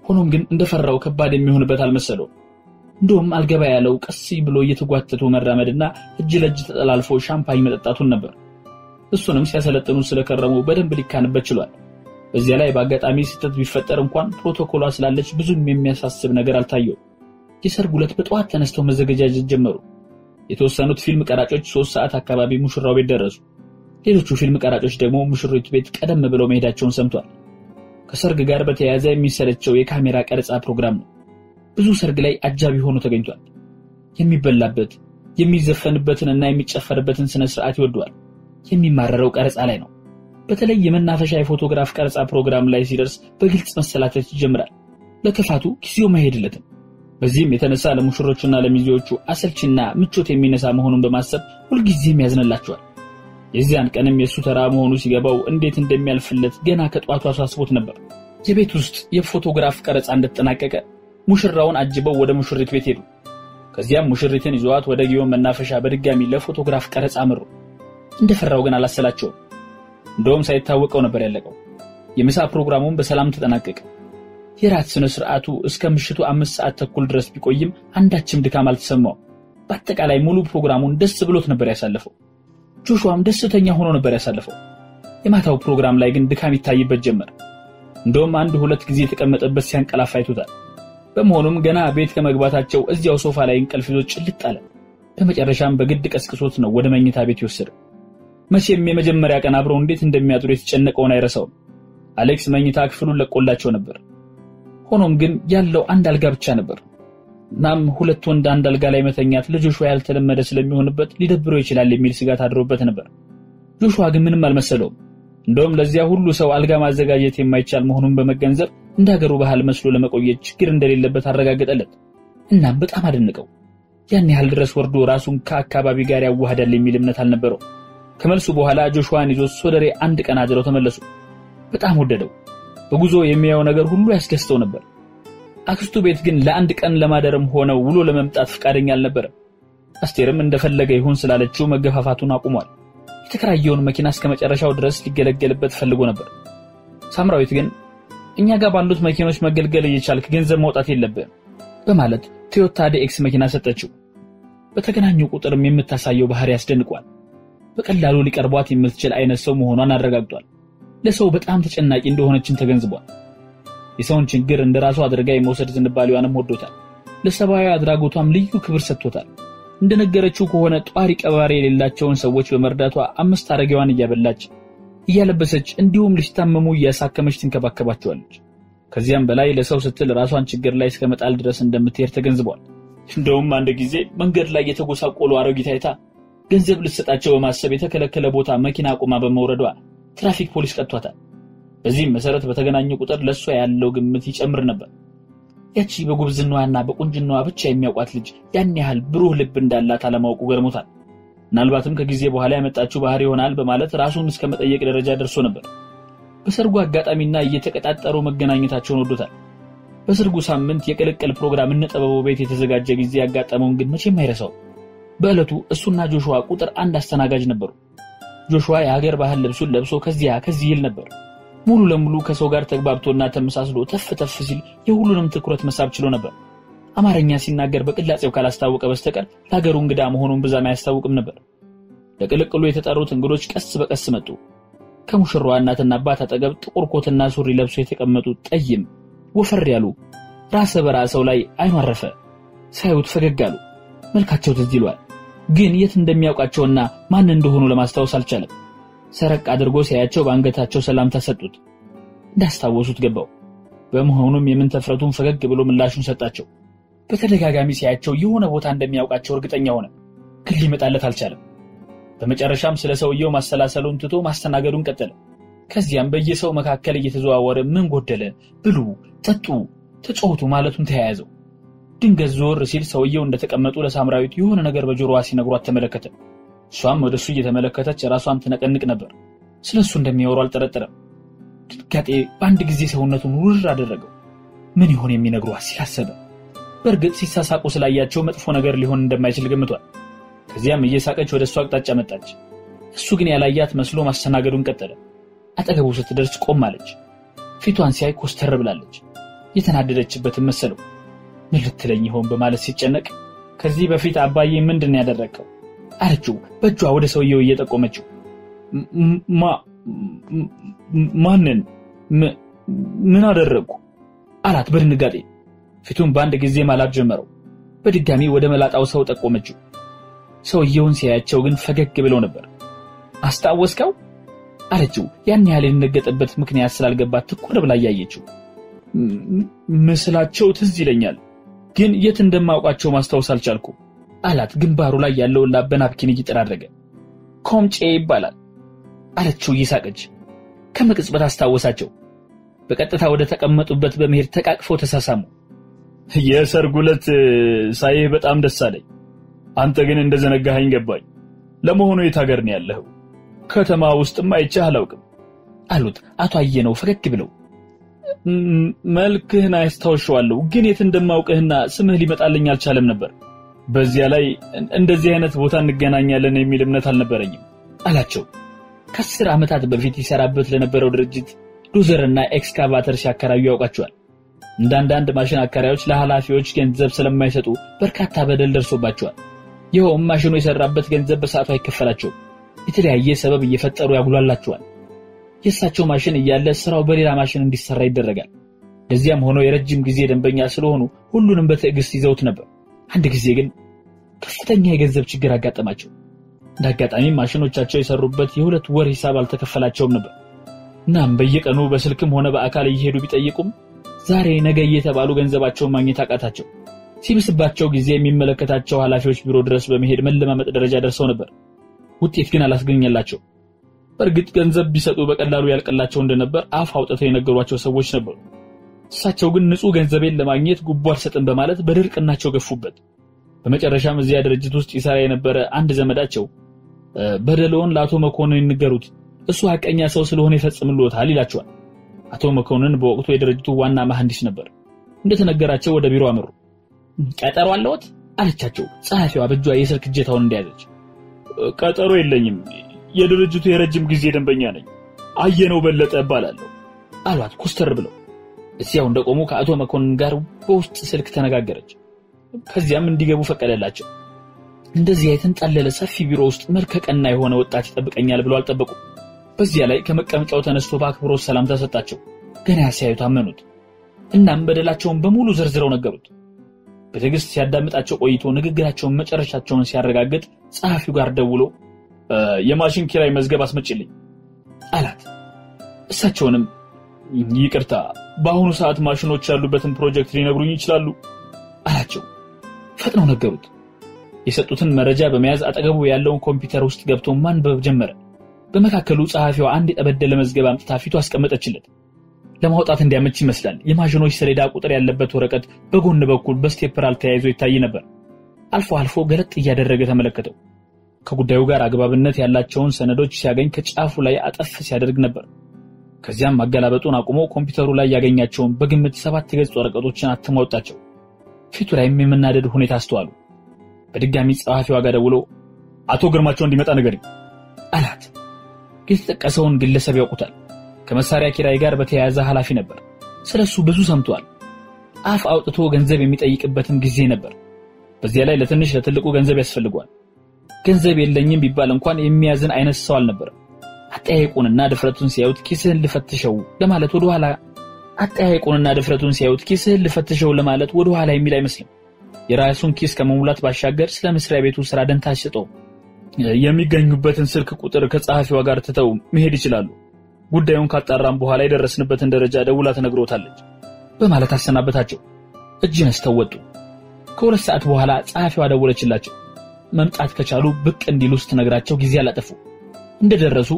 ሆኖም ግን እንደፈራው ከባድ የሚሆንበት አልመሰለውም። እንደውም አልገባ ያለው ቀስ ብሎ እየተጓተቱ መራመድና እጅ ለእጅ ተጠላልፎ ሻምፓኝ መጠጣቱን ነበር። እሱንም ሲያሰለጥኑ ስለከረሙ በደንብ ሊካንበት ችሏል። በዚያ ላይ በአጋጣሚ ስህተት ቢፈጠር እንኳን ፕሮቶኮሏ ስላለች ብዙም የሚያሳስብ ነገር አልታየውም። የሰርጉ ዕለት በጠዋት ተነስተው መዘገጃጀት ጀመሩ። የተወሰኑት ፊልም ቀራጮች ሶስት ሰዓት አካባቢ ሙሽራው ቤት ደረሱ። ሌሎቹ ፊልም ቀራጮች ደግሞ ሙሽሪት ቤት ቀደም ብለው መሄዳቸውን ሰምቷል። ከሰርግ ጋር በተያያዘ የሚሰለቸው የካሜራ ቀረጻ ፕሮግራም ነው። ብዙ ሰርግ ላይ አጃቢ ሆኖ ተገኝቷል። የሚበላበት የሚዘፈንበትንና የሚጨፈርበትን ስነ ስርዓት ይወደዋል። የሚማረረው ቀረጻ ላይ ነው። በተለይ የመናፈሻ የፎቶግራፍ ቀረጻ ፕሮግራም ላይ ሲደርስ በግልጽ መሰላተት ይጀምራል። ለክፋቱ ጊዜው መሄድለትም። በዚህም የተነሳ ለሙሽሮቹና ለሚዜዎቹ አሰልችና ምቾት የሚነሳ መሆኑን በማሰብ ሁልጊዜም ያዝንላቸዋል። የዚያን ቀንም የእሱ ተራ መሆኑ ሲገባው እንዴት እንደሚያልፍለት ገና ከጠዋቱ አሳስቦት ነበር። የቤት ውስጥ የፎቶግራፍ ቀረጻ እንደተጠናቀቀ ሙሽራውን አጅበው ወደ ሙሽሪት ቤት ሄዱ። ከዚያም ሙሽሪትን ይዘዋት ወደ ጊዮን መናፈሻ በድጋሚ ለፎቶግራፍ ቀረጻ አመሩ። እንደፈራው ግን አላሰላቸውም። እንደውም ሳይታወቀው ነበር ያለቀው። የምሳ ፕሮግራሙን በሰላም ተጠናቀቀ። የራት ስነ ስርዓቱ እስከ ምሽቱ አምስት ሰዓት ተኩል ድረስ ቢቆይም አንዳችም ድካም አልተሰማውም። በአጠቃላይ ሙሉ ፕሮግራሙን ደስ ብሎት ነበር ያሳለፈው። ጆሹዋም ደስተኛ ሆኖ ነበር ያሳለፈው። የማታው ፕሮግራም ላይ ግን ድካም ይታይበት ጀመር። እንደውም አንድ ሁለት ጊዜ የተቀመጠበት ሲያንቀላፋ አይቶታል። በመሆኑም ገና ቤት ከመግባታቸው እዚያው ሶፋ ላይ እንቅልፍ ይዞ ጭልጥ አለ። በመጨረሻም በግድ ቀስቅሶት ነው ወደ መኝታ ቤት የወሰደው። መቼም የመጀመሪያ ቀን አብረው እንዴት እንደሚያድሩ የተጨነቀውን አይረሳውም። አሌክስ መኝታ ክፍሉን ለቆላቸው ነበር። ሆኖም ግን ያለው አንድ አልጋ ብቻ ነበር። እናም ሁለት ወንድ አንድ አልጋ ላይ መተኛት ለጆሹዋ ያልተለመደ ስለሚሆንበት ሊደብረው ይችላል የሚል ስጋት አድሮበት ነበር። ጆሹዋ ግን ምንም አልመሰለውም። እንደውም ለዚያ ሁሉ ሰው አልጋ ማዘጋጀት የማይቻል መሆኑን በመገንዘብ እንደ ሀገሩ ባህል መስሎ ለመቆየት ችግር እንደሌለበት አረጋገጠለት። እናም በጣም አደነቀው። ያን ያህል ድረስ ወርዶ ራሱን ከአካባቢ ጋር ያዋህዳል የሚል እምነት አልነበረው። ከመልሱ በኋላ ጆሹዋን ይዞ ሶደሬ አንድ ቀን አድረው ተመለሱ። በጣም ወደደው። በጉዞ የሚያየው ነገር ሁሉ ያስደስተው ነበር። አክስቱ ቤት ግን ለአንድ ቀን ለማደርም ሆነው ውሎ ለመምጣት ፈቃደኛ አልነበረም። አስቴርም እንደፈለገ ይሁን ስላለችው መገፋፋቱን አቁሟል። የተከራየውን መኪና እስከ መጨረሻው ድረስ ሊገለገልበት ፈልጎ ነበር። ሳምራዊት ግን እኛ ጋር ባሉት መኪኖች መገልገል እየቻልክ ገንዘብ ማውጣት የለብህም በማለት ቶዮታ ዲኤክስ መኪና ሰጠችው። በተገናኙ ቁጥርም የምታሳየው ባህሪ ያስደንቋል። በቀላሉ ሊቀርቧት የምትችል አይነት ሰው መሆኗን አረጋግጧል። ለሰው በጣም ተጨናቂ እንደሆነችም ተገንዝቧል። የሰውን ችግር እንደ ራሱ አድርጋ የመውሰድ ዝንባሌዋንም ወዶታል። ለሰብአዊ አድራጎቷም ልዩ ክብር ሰጥቶታል። እንደነገረችው ከሆነ ጧሪ ቀባሪ የሌላቸውን ሰዎች በመርዳቷ አምስት አረጋዋን እያበላች እያለበሰች እንዲሁም ሊታመሙ እያሳከመች ትንከባከባቸዋለች። ከዚያም በላይ ለሰው ስትል ራሷን ችግር ላይ እስከ መጣል ድረስ እንደምትሄድ ተገንዝቧል። እንደውም አንድ ጊዜ መንገድ ላይ የተጎሳቆሉ አሮጊት አይታ ገንዘብ ልትሰጣቸው በማሰብ የተከለከለ ቦታ መኪና አቁማ በመውረዷ ትራፊክ ፖሊስ ቀጥቷታል። በዚህም መሰረት በተገናኙ ቁጥር ለእሷ ያለው ግምት ይጨምር ነበር። ያቺ በጉብዝናዋና በቁንጅናዋ ብቻ የሚያውቋት ልጅ ያን ያህል ብሩህ ልብ እንዳላት አለማወቁ ገርሞታል። ምናልባትም ከጊዜ በኋላ ያመጣችው ባህሪ ይሆናል በማለት ራሱን እስከ መጠየቅ ደረጃ ደርሶ ነበር። በሰርጉ አጋጣሚና እየተቀጣጠሩ መገናኘታቸውን ወዶታል። በሰርጉ ሳምንት የቅልቅል ፕሮግራም እነ ጥበቡ ቤት የተዘጋጀ ጊዜ ያጋጠመውን ግን መቼም አይረሳው። በዕለቱ እሱና ጆሹዋ ቁጥር አንድ አስተናጋጅ ነበሩ። ጆሹዋ የሀገር ባህል ልብሱን ለብሶ ከዚያ ከዚህ ይል ነበር። ሙሉ ለሙሉ ከሰው ጋር ተግባብቶና ተመሳስሎ ተፍ ተፍ ሲል የሁሉንም ትኩረት መሳብ ችሎ ነበር። አማርኛ ሲናገር በቅላጼው ካላስታወቀ በስተቀር ለሀገሩ እንግዳ መሆኑን ብዛም አያስታውቅም ነበር። ለቅልቅሉ የተጠሩት እንግዶች ቀስ በቀስ መጡ። ከሙሽራዋ እናትና አባት አጠገብ ጥቁር ኮትና ሱሪ ለብሶ የተቀመጡ ጠይም ወፈር ያሉ ራሰ በራ ሰው ላይ አይኑ አረፈ። ሳዩት ፈገግ አሉ። መልካቸው ትዝ ይሏል። ግን የት እንደሚያውቃቸውና ማን እንደሆኑ ለማስታወስ አልቻለም። ሰረቅ አድርጎ ሲያያቸው በአንገታቸው ሰላምታ ሰጡት። እንዳስታወሱት ገባው። በመሆኑም የምንተፍረቱን ፈገግ ብሎ ምላሹን ሰጣቸው። በተደጋጋሚ ሲያያቸው የሆነ ቦታ እንደሚያውቃቸው እርግጠኛ ሆነ፣ ግን ሊመጣለት አልቻለም። በመጨረሻም ስለ ሰውየው ማሰላሰሉን ትቶ ማስተናገዱን ቀጠለ። ከዚያም በየሰው መካከል እየተዘዋወረ ምን ጎደለ፣ ብሉ፣ ጠጡ፣ ተጫወቱ ማለቱን ተያያዘው። ድንገት ዞር ሲል ሰውየው እንደተቀመጡ ለሳምራዊት የሆነ ነገር በጆሮዋ ሲነግሯት ተመለከተ። እሷም ወደ እሱ እየተመለከተች ራሷን ትነቀንቅ ነበር። ስለ እሱ እንደሚያወሩ አልጠረጠረም። ድንጋጤ በአንድ ጊዜ ሰውነቱን ውርር አደረገው። ምን ይሆን የሚነግሯት ሲል አሰበ። በእርግጥ ሲሳሳቁ ስላያቸው መጥፎ ነገር ሊሆን እንደማይችል ገምቷል። ከዚያም እየሳቀች ወደ እሱ አቅጣጫ መጣች። እሱ ግን ያላያት መስሎ ማስተናገዱን ቀጠለ። አጠገቡ ስትደርስ ቆም አለች። ፊቷን ሲያይ ኮስተር ብላለች። የተናደደችበትን መሰለው። ምን ልትለኝ ይሆን በማለት ሲጨነቅ ከዚህ በፊት አባዬ ምንድን ያደረግከው አለችው በእጇ ወደ ሰውየው እየጠቆመችው። ማንን ምን አደረግኩ አላት በድንጋጤ ፊቱን በአንድ ጊዜ ማላብ ጀመረው። በድጋሚ ወደ መላጣው ሰው ጠቆመችው። ሰውየውን ሲያያቸው ግን ፈገግ ብለው ነበር። አስታወስከው አለችው ያን ያህል የደነገጠበት ምክንያት ስላልገባት ትኩር ብላ እያየችው። ምስላቸው ትዝ ይለኛል፣ ግን የት እንደማውቃቸው ማስታወስ አልቻልኩ አላት ግንባሩ ላይ ያለውን ላብ በናፕኪን እየጠራረገ። ኮምጬ ይባላል አለችው እየሳቀች። ከመቅጽበት አስታወሳቸው። በቀጥታ ወደ ተቀመጡበት በመሄድ ተቃቅፈው ተሳሳሙ። የሰርጉ ዕለት ሳይህ በጣም ደስ አለኝ። አንተ ግን እንደዘነጋኸኝ ገባኝ። ለመሆኑ የት ሀገር ነው ያለኸው? ከተማ ውስጥም አይቼህ አላውቅም አሉት አቶ አየነው ፈገግ ብለው። መልክህን አስታውሻለሁ፣ ግን የት እንደማውቅህና ስምህ ሊመጣልኝ አልቻለም ነበር። በዚያ ላይ እንደዚህ አይነት ቦታ እንገናኛለን የሚል እምነት አልነበረኝም አላቸው። ከአስር ዓመታት በፊት ይሰራበት ለነበረው ድርጅት ዶዘርና ኤክስካቫተር ሲያከራዩ ያውቃቸዋል። እንደ አንዳንድ ማሽን አከራዮች ለኃላፊዎች ገንዘብ ስለማይሰጡ በርካታ በደል ደርሶባቸዋል። ይኸውም ማሽኑ የሰራበት ገንዘብ በሰዓቱ አይከፈላቸውም። የተለያየ ሰበብ እየፈጠሩ ያጉላላቸዋል። የእሳቸው ማሽን እያለ ስራው በሌላ ማሽን እንዲሰራ ይደረጋል። ለዚያም ሆኖ የረጅም ጊዜ ደንበኛ ስለሆኑ ሁሉንም በትዕግስት ይዘውት ነበር። አንድ ጊዜ ግን ከፍተኛ የገንዘብ ችግር አጋጠማቸው። እንደ አጋጣሚ ማሽኖቻቸው የሰሩበት የሁለት ወር ሂሳብ አልተከፈላቸውም ነበር። እናም በየቀኑ በስልክም ሆነ በአካል እየሄዱ ቢጠይቁም ዛሬ ነገ እየተባሉ ገንዘባቸውን ማግኘት አቃታቸው። ሲብስባቸው ጊዜ የሚመለከታቸው ኃላፊዎች ቢሮ ድረስ በመሄድ መለማመጥ ደረጃ ደርሰው ነበር። ውጤት ግን አላስገኘላቸው። በእርግጥ ገንዘብ ቢሰጡ በቀላሉ ያልቅላቸው እንደነበር አፍ አውጥተው የነገሯቸው ሰዎች ነበሩ። እሳቸው ግን ንጹሕ ገንዘቤን ለማግኘት ጉቦ አልሰጥም በማለት በድርቅናቸው ገፉበት። በመጨረሻም እዚያ ድርጅት ውስጥ ይሰራ የነበረ አንድ ዘመዳቸው በደለውን ለአቶ መኮንን ይንገሩት፣ እሱ ሐቀኛ ሰው ስለሆነ ይፈጽምልዎታል ይላቸዋል። አቶ መኮንን በወቅቱ የድርጅቱ ዋና መሐንዲስ ነበር። እንደተነገራቸው ወደ ቢሮ አመሩ። ቀጠሮ አለዎት አለቻቸው ጸሐፊዋ በእጇ የስልክ እጀታውን እንደያዘች። ቀጠሮ የለኝም፣ የድርጅቱ የረጅም ጊዜ ደንበኛ ነኝ፣ አየነው በለጠ እባላለሁ አሏት ኮስተር ብለው። እዚያው እንደቆሙ ከአቶ መኮንን ጋር በውስጥ ስልክ ተነጋገረች። ከዚያም እንዲገቡ ፈቀደላቸው። እንደዚያ የተንጣለለ ሰፊ ቢሮ ውስጥ መልከ ቀና የሆነ ወጣት ይጠብቀኛል ብለው አልጠበቁም። በዚያ ላይ ከመቀመጫው ተነስቶ በአክብሮት ሰላምታ ሰጣቸው። ገና ሲያዩት አመኑት። እናም በደላቸውን በሙሉ ዘርዝረው ነገሩት። በትዕግስት ሲያዳምጣቸው ቆይቶ ንግግራቸውን መጨረሻቸውን ሲያረጋግጥ ጸሐፊው ጋር ደውሎ የማሽን ኪራይ መዝገብ አስመጭልኝ አላት። እሳቸውንም ይቅርታ፣ በአሁኑ ሰዓት ማሽኖች ያሉበትን ፕሮጀክት ሊነግሩኝ ይችላሉ አላቸው። ፈጥነው ነገሩት። የሰጡትን መረጃ በመያዝ አጠገቡ ያለውን ኮምፒውተር ውስጥ ገብቶ ማንበብ ጀመረ። በመካከሉ ጸሐፊዋ አንድ የጠበደለ መዝገብ አምጥታ ፊቱ አስቀመጠችለት። ለማውጣት እንዲያመች ይመስላል። የማሽኖች ሰሌዳ ቁጥር ያለበት ወረቀት በጎን በኩል በስቴፕራል ተያይዞ ይታይ ነበር። አልፎ አልፎ ገለጥ እያደረገ ተመለከተው። ከጉዳዩ ጋር አግባብነት ያላቸውን ሰነዶች ሲያገኝ ከጫፉ ላይ አጠፍ ሲያደርግ ነበር። ከዚያም ማገላበጡን አቁሞ ኮምፒውተሩ ላይ ያገኛቸውን በግምት ሰባት ገጽ ወረቀቶችን አትሞ አወጣቸው። ፊቱ ላይም የመናደድ ሁኔታ አስተዋሉ። በድጋሚ ጸሐፊዋ ጋር ደውሎ አቶ ግርማቸው እንዲመጣ ንገሪኝ አላት። የተጠቀሰውን ግለሰብ ያውቁታል። ከመሳሪያ ኪራይ ጋር በተያያዘ ኃላፊ ነበር። ስለሱ ብዙ ሰምቷል። አፍ አውጥቶ ገንዘብ የሚጠይቅበትም ጊዜ ነበር። በዚያ ላይ ለትንሽ ለትልቁ ገንዘብ ያስፈልጓል። ገንዘብ የለኝም ቢባል እንኳን የሚያዝን አይነት ሰው አልነበረም። አጠያየቁንና ድፍረቱን ሲያዩት ኪስህን ልፈትሸው ለማለት ወደኋላ አጠያየቁንና ድፍረቱን ሲያዩት ኪስህን ልፈትሸው ለማለት ወደኋላ የሚል አይመስልም። የራሱን ኪስ ከመሙላት ባሻገር ስለ መስሪያ ቤቱ ስራ ደንታ አይሰጠውም። የሚገኙበትን ስልክ ቁጥር ከጸሐፊዋ ጋር ትተው መሄድ ይችላሉ። ጉዳዩን ካጣራም በኋላ የደረስንበትን ደረጃ ደውላ ትነግሮታለች በማለት አሰናበታቸው። እጅ ነስተው ወጡ። ከሁለት ሰዓት በኋላ ጸሐፊዋ ደወለችላቸው። መምጣት ከቻሉ ብቅ እንዲሉ ስትነግራቸው ጊዜ አላጠፉ። እንደደረሱ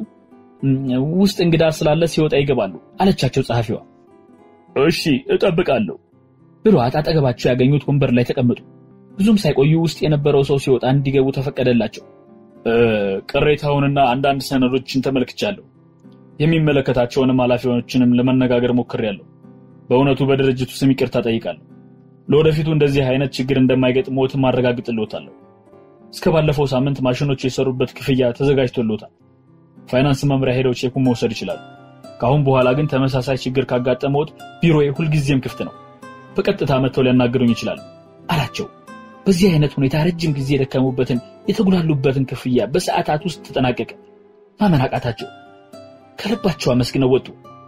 ውስጥ እንግዳ ስላለ ሲወጣ ይገባሉ አለቻቸው ጸሐፊዋ። እሺ እጠብቃለሁ ብሏት አጠገባቸው ያገኙት ወንበር ላይ ተቀመጡ። ብዙም ሳይቆዩ ውስጥ የነበረው ሰው ሲወጣ እንዲገቡ ተፈቀደላቸው። ቅሬታውንና አንዳንድ ሰነዶችን ተመልክቻለሁ። የሚመለከታቸውንም ኃላፊዎችንም ለመነጋገር ሞክሬያለሁ። በእውነቱ በድርጅቱ ስም ይቅርታ ጠይቃለሁ። ለወደፊቱ እንደዚህ አይነት ችግር እንደማይገጥሞትም አረጋግጥልዎታለሁ። እስከ ባለፈው ሳምንት ማሽኖች የሰሩበት ክፍያ ተዘጋጅቶልዎታል። ፋይናንስ መምሪያ ሄደው ቼኩን መውሰድ ይችላሉ። ከአሁን በኋላ ግን ተመሳሳይ ችግር ካጋጠመዎት ቢሮዬ ሁልጊዜም ክፍት ነው በቀጥታ መጥተው ሊያናገሩኝ ይችላሉ አላቸው። በዚህ አይነት ሁኔታ ረጅም ጊዜ የደከሙበትን የተጉላሉበትን ክፍያ በሰዓታት ውስጥ ተጠናቀቀ። ማመን አቃታቸው። ከልባቸው አመስግነው ወጡ።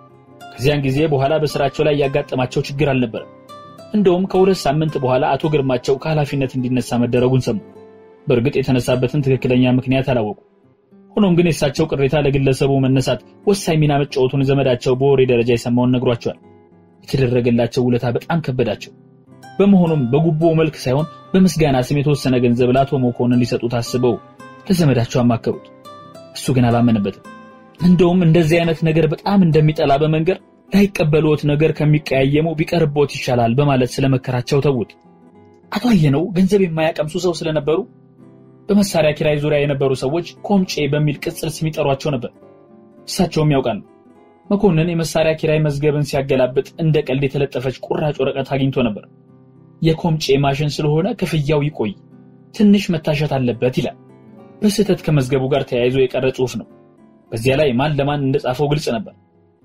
ከዚያን ጊዜ በኋላ በስራቸው ላይ ያጋጠማቸው ችግር አልነበረም። እንደውም ከሁለት ሳምንት በኋላ አቶ ግርማቸው ከኃላፊነት እንዲነሳ መደረጉን ሰሙ። በእርግጥ የተነሳበትን ትክክለኛ ምክንያት አላወቁ። ሆኖም ግን የእሳቸው ቅሬታ ለግለሰቡ መነሳት ወሳኝ ሚና መጫወቱን ዘመዳቸው በወሬ ደረጃ የሰማውን ነግሯቸዋል። የተደረገላቸው ውለታ በጣም ከበዳቸው። በመሆኑም በጉቦ መልክ ሳይሆን በምስጋና ስም የተወሰነ ገንዘብ ለአቶ መኮንን ሊሰጡት አስበው ለዘመዳቸው አማከሩት። እሱ ግን አላመነበትም። እንደውም እንደዚህ አይነት ነገር በጣም እንደሚጠላ በመንገር ላይቀበሉት ነገር ከሚቀያየሙ ቢቀርቦት ይሻላል በማለት ስለመከራቸው ተዉት። አቶ አየነው ገንዘብ የማያቀምሱ ሰው ስለነበሩ በመሳሪያ ኪራይ ዙሪያ የነበሩ ሰዎች ኮምጬ በሚል ቅጽል ስም ይጠሯቸው ነበር። እሳቸውም ያውቃሉ። መኮንን የመሳሪያ ኪራይ መዝገብን ሲያገላብጥ እንደ ቀልድ የተለጠፈች ቁራጭ ወረቀት አግኝቶ ነበር። የኮምጬ ማሽን ስለሆነ ክፍያው ይቆይ፣ ትንሽ መታሸት አለበት ይላል። በስህተት ከመዝገቡ ጋር ተያይዞ የቀረ ጽሑፍ ነው። በዚያ ላይ ማን ለማን እንደጻፈው ግልጽ ነበር።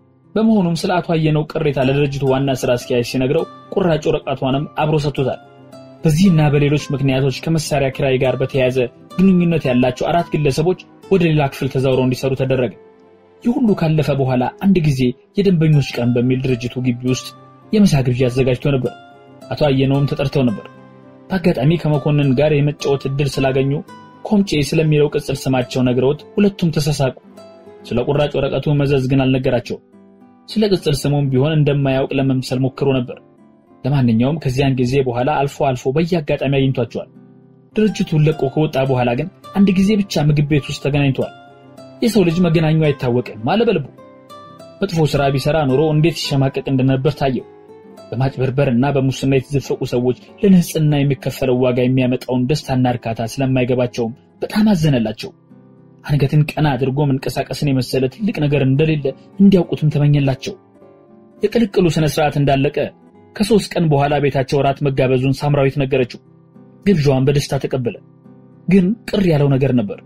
በመሆኑም ስለ አቶ አየነው ቅሬታ ለድርጅቱ ዋና ስራ አስኪያጅ ሲነግረው ቁራጭ ወረቀቷንም አብሮ ሰጥቶታል። በዚህና በሌሎች ምክንያቶች ከመሳሪያ ኪራይ ጋር በተያያዘ ግንኙነት ያላቸው አራት ግለሰቦች ወደ ሌላ ክፍል ተዛውረው እንዲሰሩ ተደረገ። ይህ ሁሉ ካለፈ በኋላ አንድ ጊዜ የደንበኞች ቀን በሚል ድርጅቱ ግቢ ውስጥ የምሳ ግብዣ አዘጋጅቶ ነበር። አቶ አየነውም ተጠርተው ነበር። በአጋጣሚ ከመኮንን ጋር የመጫወት እድል ስላገኙ ኮምጬ ስለሚለው ቅጽል ስማቸው ነግረውት ሁለቱም ተሳሳቁ። ስለ ቁራጭ ወረቀቱ መዘዝ ግን አልነገራቸውም። ስለ ቅጽል ስሙም ቢሆን እንደማያውቅ ለመምሰል ሞክሮ ነበር። ለማንኛውም ከዚያን ጊዜ በኋላ አልፎ አልፎ በየአጋጣሚ አግኝቷቸዋል። ድርጅቱን ለቆ ከወጣ በኋላ ግን አንድ ጊዜ ብቻ ምግብ ቤት ውስጥ ተገናኝተዋል። የሰው ልጅ መገናኙ አይታወቅም አለ በልቡ። መጥፎ ስራ ቢሰራ ኖሮ እንዴት ሲሸማቀቅ እንደነበር ታየው። በማጭበርበር እና በሙስና የተዘፈቁ ሰዎች ለንጽህና የሚከፈለው ዋጋ የሚያመጣውን ደስታና እርካታ ስለማይገባቸውም በጣም አዘነላቸው። አንገትን ቀና አድርጎ መንቀሳቀስን የመሰለ ትልቅ ነገር እንደሌለ እንዲያውቁትም ተመኘላቸው። የቅልቅሉ ስነ ስርዓት እንዳለቀ ከሶስት ቀን በኋላ ቤታቸው እራት መጋበዙን ሳምራዊት ነገረችው። ግብዣዋን በደስታ ተቀበለ። ግን ቅር ያለው ነገር ነበር።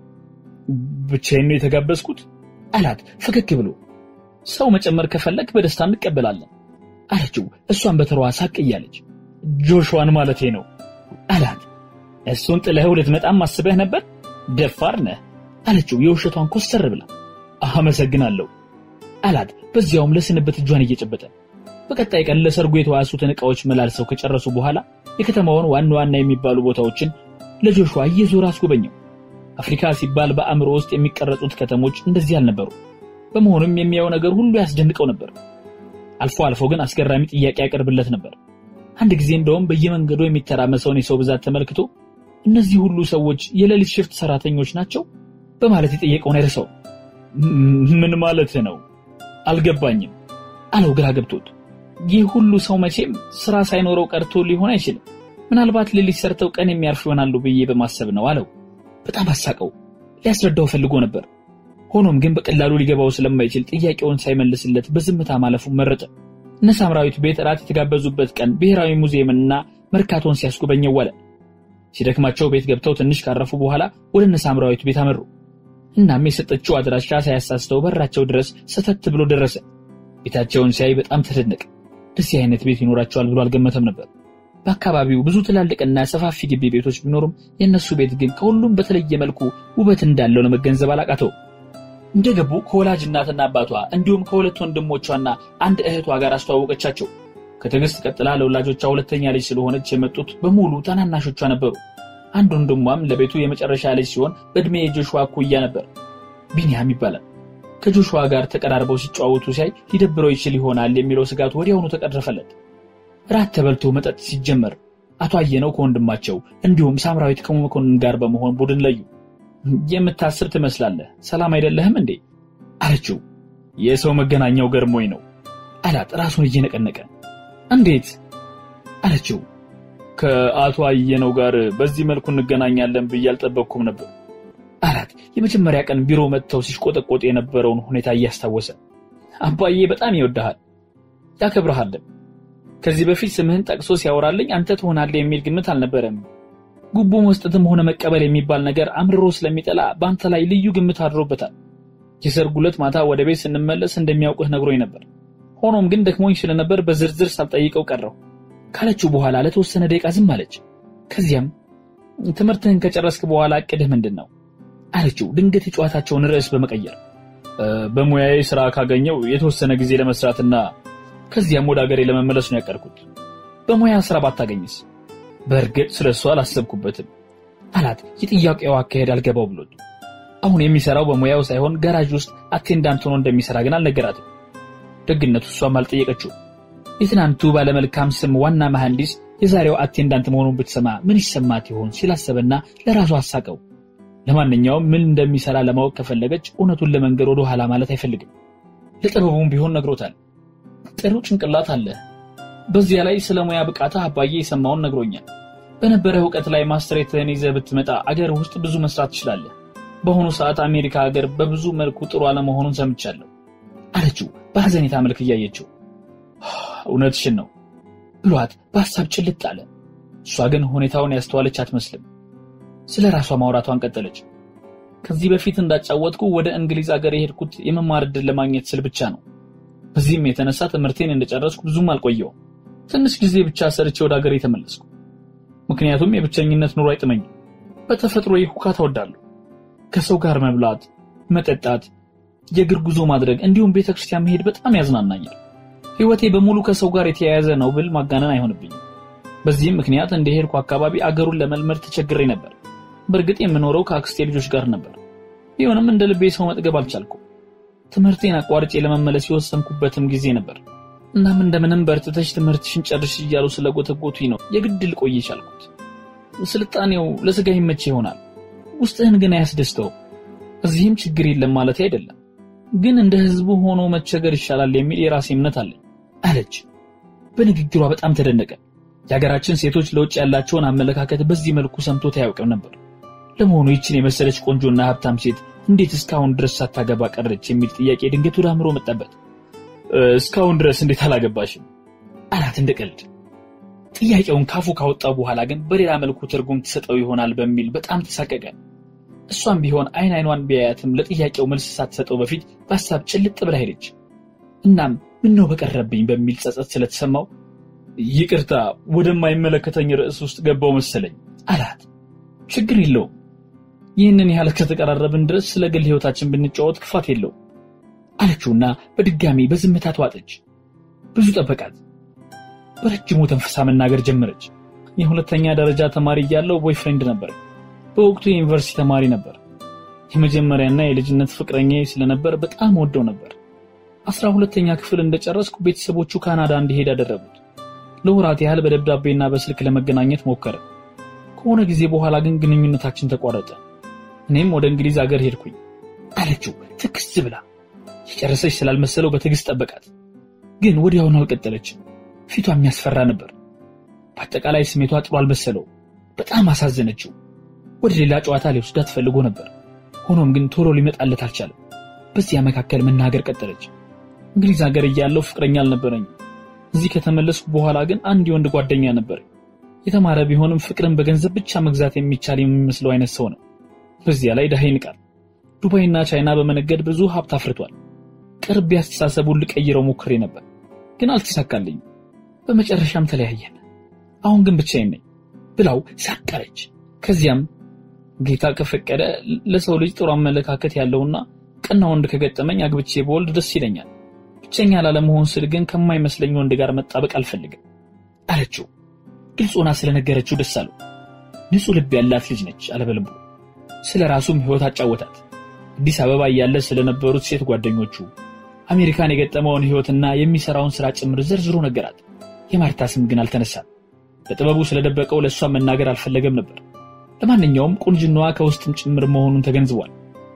ብቻዬን ነው የተጋበዝኩት አላት ፈገግ ብሎ። ሰው መጨመር ከፈለግ በደስታ እንቀበላለን አለችው። እሷን በተሯ ሳቅ እያለች ጆሹዋን ማለቴ ነው አላት። እሱን ጥለኸው ልትመጣም አስበህ ነበር? ደፋር ነህ አለችው የውሸቷን ኮስተር ብላ። አመሰግናለሁ አላት በዚያውም ለስንብት እጇን እየጨበጠ። በቀጣይ ቀን ለሰርጉ የተዋሱትን ዕቃዎች መላልሰው ከጨረሱ በኋላ የከተማውን ዋና ዋና የሚባሉ ቦታዎችን ለጆሹዋ እየዞረ አስጎበኘው። አፍሪካ ሲባል በአእምሮ ውስጥ የሚቀረጹት ከተሞች እንደዚህ አልነበሩ። በመሆኑም የሚያየው ነገር ሁሉ ያስደንቀው ነበር። አልፎ አልፎ ግን አስገራሚ ጥያቄ ያቀርብለት ነበር። አንድ ጊዜ እንደውም በየመንገዱ የሚተራመሰውን የሰው ብዛት ተመልክቶ እነዚህ ሁሉ ሰዎች የሌሊት ሽፍት ሰራተኞች ናቸው በማለት የጠየቀውን አይረሳውም። ምን ማለት ነው አልገባኝም አለው ግራ ገብቶት። ይህ ሁሉ ሰው መቼም ስራ ሳይኖረው ቀርቶ ሊሆን አይችልም። ምናልባት ሌሊት ሰርተው ቀን የሚያርፉ ይሆናሉ ብዬ በማሰብ ነው አለው። በጣም አሳቀው። ሊያስረዳው ፈልጎ ነበር። ሆኖም ግን በቀላሉ ሊገባው ስለማይችል ጥያቄውን ሳይመልስለት በዝምታ ማለፉን መረጠ። እነ ሳምራዊት ቤት እራት የተጋበዙበት ቀን ብሔራዊ ሙዚየምና መርካቶን ሲያስጎበኘው ዋለ። ሲደክማቸው ቤት ገብተው ትንሽ ካረፉ በኋላ ወደ እነ ሳምራዊት ቤት አመሩ። እናም የሰጠችው አድራሻ ሳያሳስተው በራቸው ድረስ ሰተት ብሎ ደረሰ። ቤታቸውን ሲያይ በጣም ተደነቀ። እንደዚህ አይነት ቤት ይኖራቸዋል ብሎ አልገመተም ነበር። በአካባቢው ብዙ ትላልቅና ሰፋፊ ግቢ ቤቶች ቢኖሩም የእነሱ ቤት ግን ከሁሉም በተለየ መልኩ ውበት እንዳለው ለመገንዘብ አላቃተው። እንደገቡ ከወላጅ እናትና አባቷ እንዲሁም ከሁለት ወንድሞቿና አንድ እህቷ ጋር አስተዋወቀቻቸው። ከትዕግስት ቀጥላ ለወላጆቿ ሁለተኛ ልጅ ስለሆነች የመጡት በሙሉ ታናናሾቿ ነበሩ። አንድ ወንድሟም ለቤቱ የመጨረሻ ልጅ ሲሆን በዕድሜ የጆሹዋ እኩያ ነበር። ቢንያም ይባላል። ከጆሹዋ ጋር ተቀራርበው ሲጨዋወቱ ሲያይ ሊደብረው ይችል ይሆናል የሚለው ስጋት ወዲያውኑ ተቀረፈለት። ራት ተበልቶ መጠጥ ሲጀመር አቶ አየነው ከወንድማቸው እንዲሁም ሳምራዊት ከመኮንን ጋር በመሆን ቡድን ለዩ። የምታስብ ትመስላለህ፣ ሰላም አይደለህም እንዴ አለችው። የሰው መገናኛው ገርሞኝ ነው አላት ራሱን እየነቀነቀ። እንዴት አለችው። ከአቶ አየነው ጋር በዚህ መልኩ እንገናኛለን ብዬ አልጠበቅኩም ነበር አላት። የመጀመሪያ ቀን ቢሮ መጥተው ሲሽቆጠቆጥ የነበረውን ሁኔታ እያስታወሰ አባዬ በጣም ይወድሃል ያከብረሃልም። ከዚህ በፊት ስምህን ጠቅሶ ሲያወራልኝ አንተ ትሆናለህ የሚል ግምት አልነበረም። ጉቦ መስጠትም ሆነ መቀበል የሚባል ነገር አምርሮ ስለሚጠላ በአንተ ላይ ልዩ ግምት አድሮበታል። የሰርጉ ዕለት ማታ ወደ ቤት ስንመለስ እንደሚያውቅህ ነግሮኝ ነበር። ሆኖም ግን ደክሞኝ ስለነበር በዝርዝር ሳልጠይቀው ቀረው። ካለችው በኋላ ለተወሰነ ደቂቃ ዝም አለች። ከዚያም ትምህርትህን ከጨረስክ በኋላ እቅድህ ምንድን ነው አለችው፣ ድንገት የጨዋታቸውን ርዕስ በመቀየር በሙያዬ ስራ ካገኘው የተወሰነ ጊዜ ለመስራትና ከዚያም ወደ ሀገሬ ለመመለስ ነው ያቀድኩት። በሙያ ስራ ባታገኝስ? በእርግጥ ስለ እሱ አላሰብኩበትም አላት። የጥያቄው አካሄድ አልገባው ብሎት አሁን የሚሰራው በሙያው ሳይሆን ጋራጅ ውስጥ አቴንዳንት ሆኖ እንደሚሰራ ግን አልነገራትም። ደግነቱ እሷም አልጠየቀችው። የትናንቱ ባለመልካም ስም ዋና መሐንዲስ የዛሬው አቴንዳንት መሆኑን ብትሰማ ምን ይሰማት ይሆን ሲላሰበና ለራሱ አሳቀው። ለማንኛውም ምን እንደሚሰራ ለማወቅ ከፈለገች እውነቱን ለመንገድ ወደ ኋላ ማለት አይፈልግም። ለጥበቡም ቢሆን ነግሮታል። ጥሩ ጭንቅላት አለ። በዚያ ላይ ስለ ሙያ ብቃታ አባዬ የሰማውን ነግሮኛል። በነበረ እውቀት ላይ ማስትሬትህን ይዘህ ብትመጣ አገር ውስጥ ብዙ መስራት ትችላለህ። በአሁኑ ሰዓት አሜሪካ ሀገር በብዙ መልኩ ጥሩ አለመሆኑን ሰምቻለሁ አለችው በሐዘኔታ መልክ እያየችው። እውነትሽን ነው ብሏት በሀሳብ ጭልጥ አለ። እሷ ግን ሁኔታውን ያስተዋለች አትመስልም። ስለ ራሷ ማውራቷን ቀጠለች። ከዚህ በፊት እንዳጫወትኩ ወደ እንግሊዝ ሀገር የሄድኩት የመማር ዕድል ለማግኘት ስል ብቻ ነው። በዚህም የተነሳ ትምህርቴን እንደጨረስኩ ብዙም አልቆየውም። ትንሽ ጊዜ ብቻ ሰርቼ ወደ ሀገር የተመለስኩ። ምክንያቱም የብቸኝነት ኑሮ አይጥመኝም። በተፈጥሮ ሁካታ እወዳለሁ። ከሰው ጋር መብላት፣ መጠጣት፣ የእግር ጉዞ ማድረግ እንዲሁም ቤተክርስቲያን መሄድ በጣም ያዝናናኛል። ህይወቴ በሙሉ ከሰው ጋር የተያያዘ ነው ብል ማጋነን አይሆንብኝም። በዚህም ምክንያት እንደሄድኩ አካባቢ አገሩን ለመልመድ ተቸግሬ ነበር። በእርግጥ የምኖረው ከአክስቴ ልጆች ጋር ነበር። ቢሆንም እንደ ልቤ ሰው መጥገብ አልቻልኩም። ትምህርቴን አቋርጬ ለመመለስ የወሰንኩበትም ጊዜ ነበር። እናም እንደምንም በርትተሽ ትምህርትሽን ጨርሽ እያሉ ስለጎተጎቱኝ ነው የግድ ልቆይ የቻልኩት። ስልጣኔው ለስጋ ይመች ይሆናል፣ ውስጥህን ግን አያስደስተው። እዚህም ችግር የለም ማለት አይደለም፣ ግን እንደ ህዝቡ ሆኖ መቸገር ይሻላል የሚል የራሴ እምነት አለኝ አለች። በንግግሯ በጣም ተደነቀ። የሀገራችን ሴቶች ለውጭ ያላቸውን አመለካከት በዚህ መልኩ ሰምቶት አያውቅም ነበር። ለመሆኑ ይችን የመሰለች ቆንጆና ሀብታም ሴት እንዴት እስካሁን ድረስ ሳታገባ ቀረች የሚል ጥያቄ ድንገት ወደ አእምሮ መጣበት። እስካሁን ድረስ እንዴት አላገባሽም አላት እንደ ቀልድ። ጥያቄውን ካፉ ካወጣው በኋላ ግን በሌላ መልኩ ትርጉም ትሰጠው ይሆናል በሚል በጣም ተሳቀቀ። እሷም ቢሆን አይን አይኗን ቢያያትም ለጥያቄው መልስ ሳትሰጠው በፊት በሀሳብ ጭልጥ ብላ ሄደች። እናም ምነው በቀረብኝ በሚል ጸጸት ስለተሰማው ይቅርታ ወደማይመለከተኝ ርዕስ ውስጥ ገባው መሰለኝ አላት። ችግር የለውም ይህንን ያህል ከተቀራረብን ድረስ ስለ ግል ህይወታችን ብንጫወት ክፋት የለውም አለችውና በድጋሚ በዝምታ ተዋጠች። ብዙ ጠበቃት። በረጅሙ ተንፈሳ መናገር ጀመረች። የሁለተኛ ደረጃ ተማሪ እያለው ቦይፍሬንድ ነበር። በወቅቱ የዩኒቨርሲቲ ተማሪ ነበር። የመጀመሪያና የልጅነት ፍቅረኛ ስለነበር በጣም ወደው ነበር። አስራ ሁለተኛ ክፍል እንደጨረስኩ ቤተሰቦቹ ካናዳ እንዲሄድ አደረጉት። ለወራት ያህል በደብዳቤና በስልክ ለመገናኘት ሞከረ። ከሆነ ጊዜ በኋላ ግን ግንኙነታችን ተቋረጠ። እኔም ወደ እንግሊዝ ሀገር ሄድኩኝ አለችው ትክስ ብላ። የጨረሰች ስላልመሰለው በትዕግስት ጠበቃት። ግን ወዲያውኑ አልቀጠለችም። ፊቷ የሚያስፈራ ነበር። በአጠቃላይ ስሜቷ ጥሩ አልመሰለው። በጣም አሳዘነችው። ወደ ሌላ ጨዋታ ሊወስዳት ፈልጎ ነበር። ሆኖም ግን ቶሎ ሊመጣለት አልቻለም። በዚያ መካከል መናገር ቀጠለች። እንግሊዝ ሀገር እያለሁ ፍቅረኛ አልነበረኝም። እዚህ ከተመለስኩ በኋላ ግን አንድ የወንድ ጓደኛ ነበር። የተማረ ቢሆንም ፍቅርን በገንዘብ ብቻ መግዛት የሚቻል የሚመስለው አይነት ሰው ነው። በዚያ ላይ ድሃ ይንቃል። ዱባይና ቻይና በመነገድ ብዙ ሀብት አፍርቷል። ቅርብ ያስተሳሰቡን ልቀይረው ሞክሬ ነበር፣ ግን አልተሳካልኝም። በመጨረሻም ተለያየን። አሁን ግን ብቻዬን ነኝ ብላው ሳቀረች። ከዚያም ጌታ ከፈቀደ ለሰው ልጅ ጥሩ አመለካከት ያለውና ቀና ወንድ ከገጠመኝ አግብቼ በወልድ ደስ ይለኛል። ብቸኛ ላለመሆን ስል ግን ከማይመስለኝ ወንድ ጋር መጣበቅ አልፈልግም አለችው። ግልጽ ሆና ስለነገረችው ደስ አለው። ንጹሕ ልብ ያላት ልጅ ነች አለበልቡ። ስለ ራሱም ሕይወት አጫወታት። አዲስ አበባ እያለ ስለነበሩት ሴት ጓደኞቹ፣ አሜሪካን የገጠመውን ሕይወትና የሚሰራውን ሥራ ጭምር ዘርዝሮ ነገራት። የማርታ ስም ግን አልተነሳም። በጥበቡ ስለደበቀው ለእሷ መናገር አልፈለገም ነበር። ለማንኛውም ቁንጅናዋ ከውስጥም ጭምር መሆኑን ተገንዝቧል።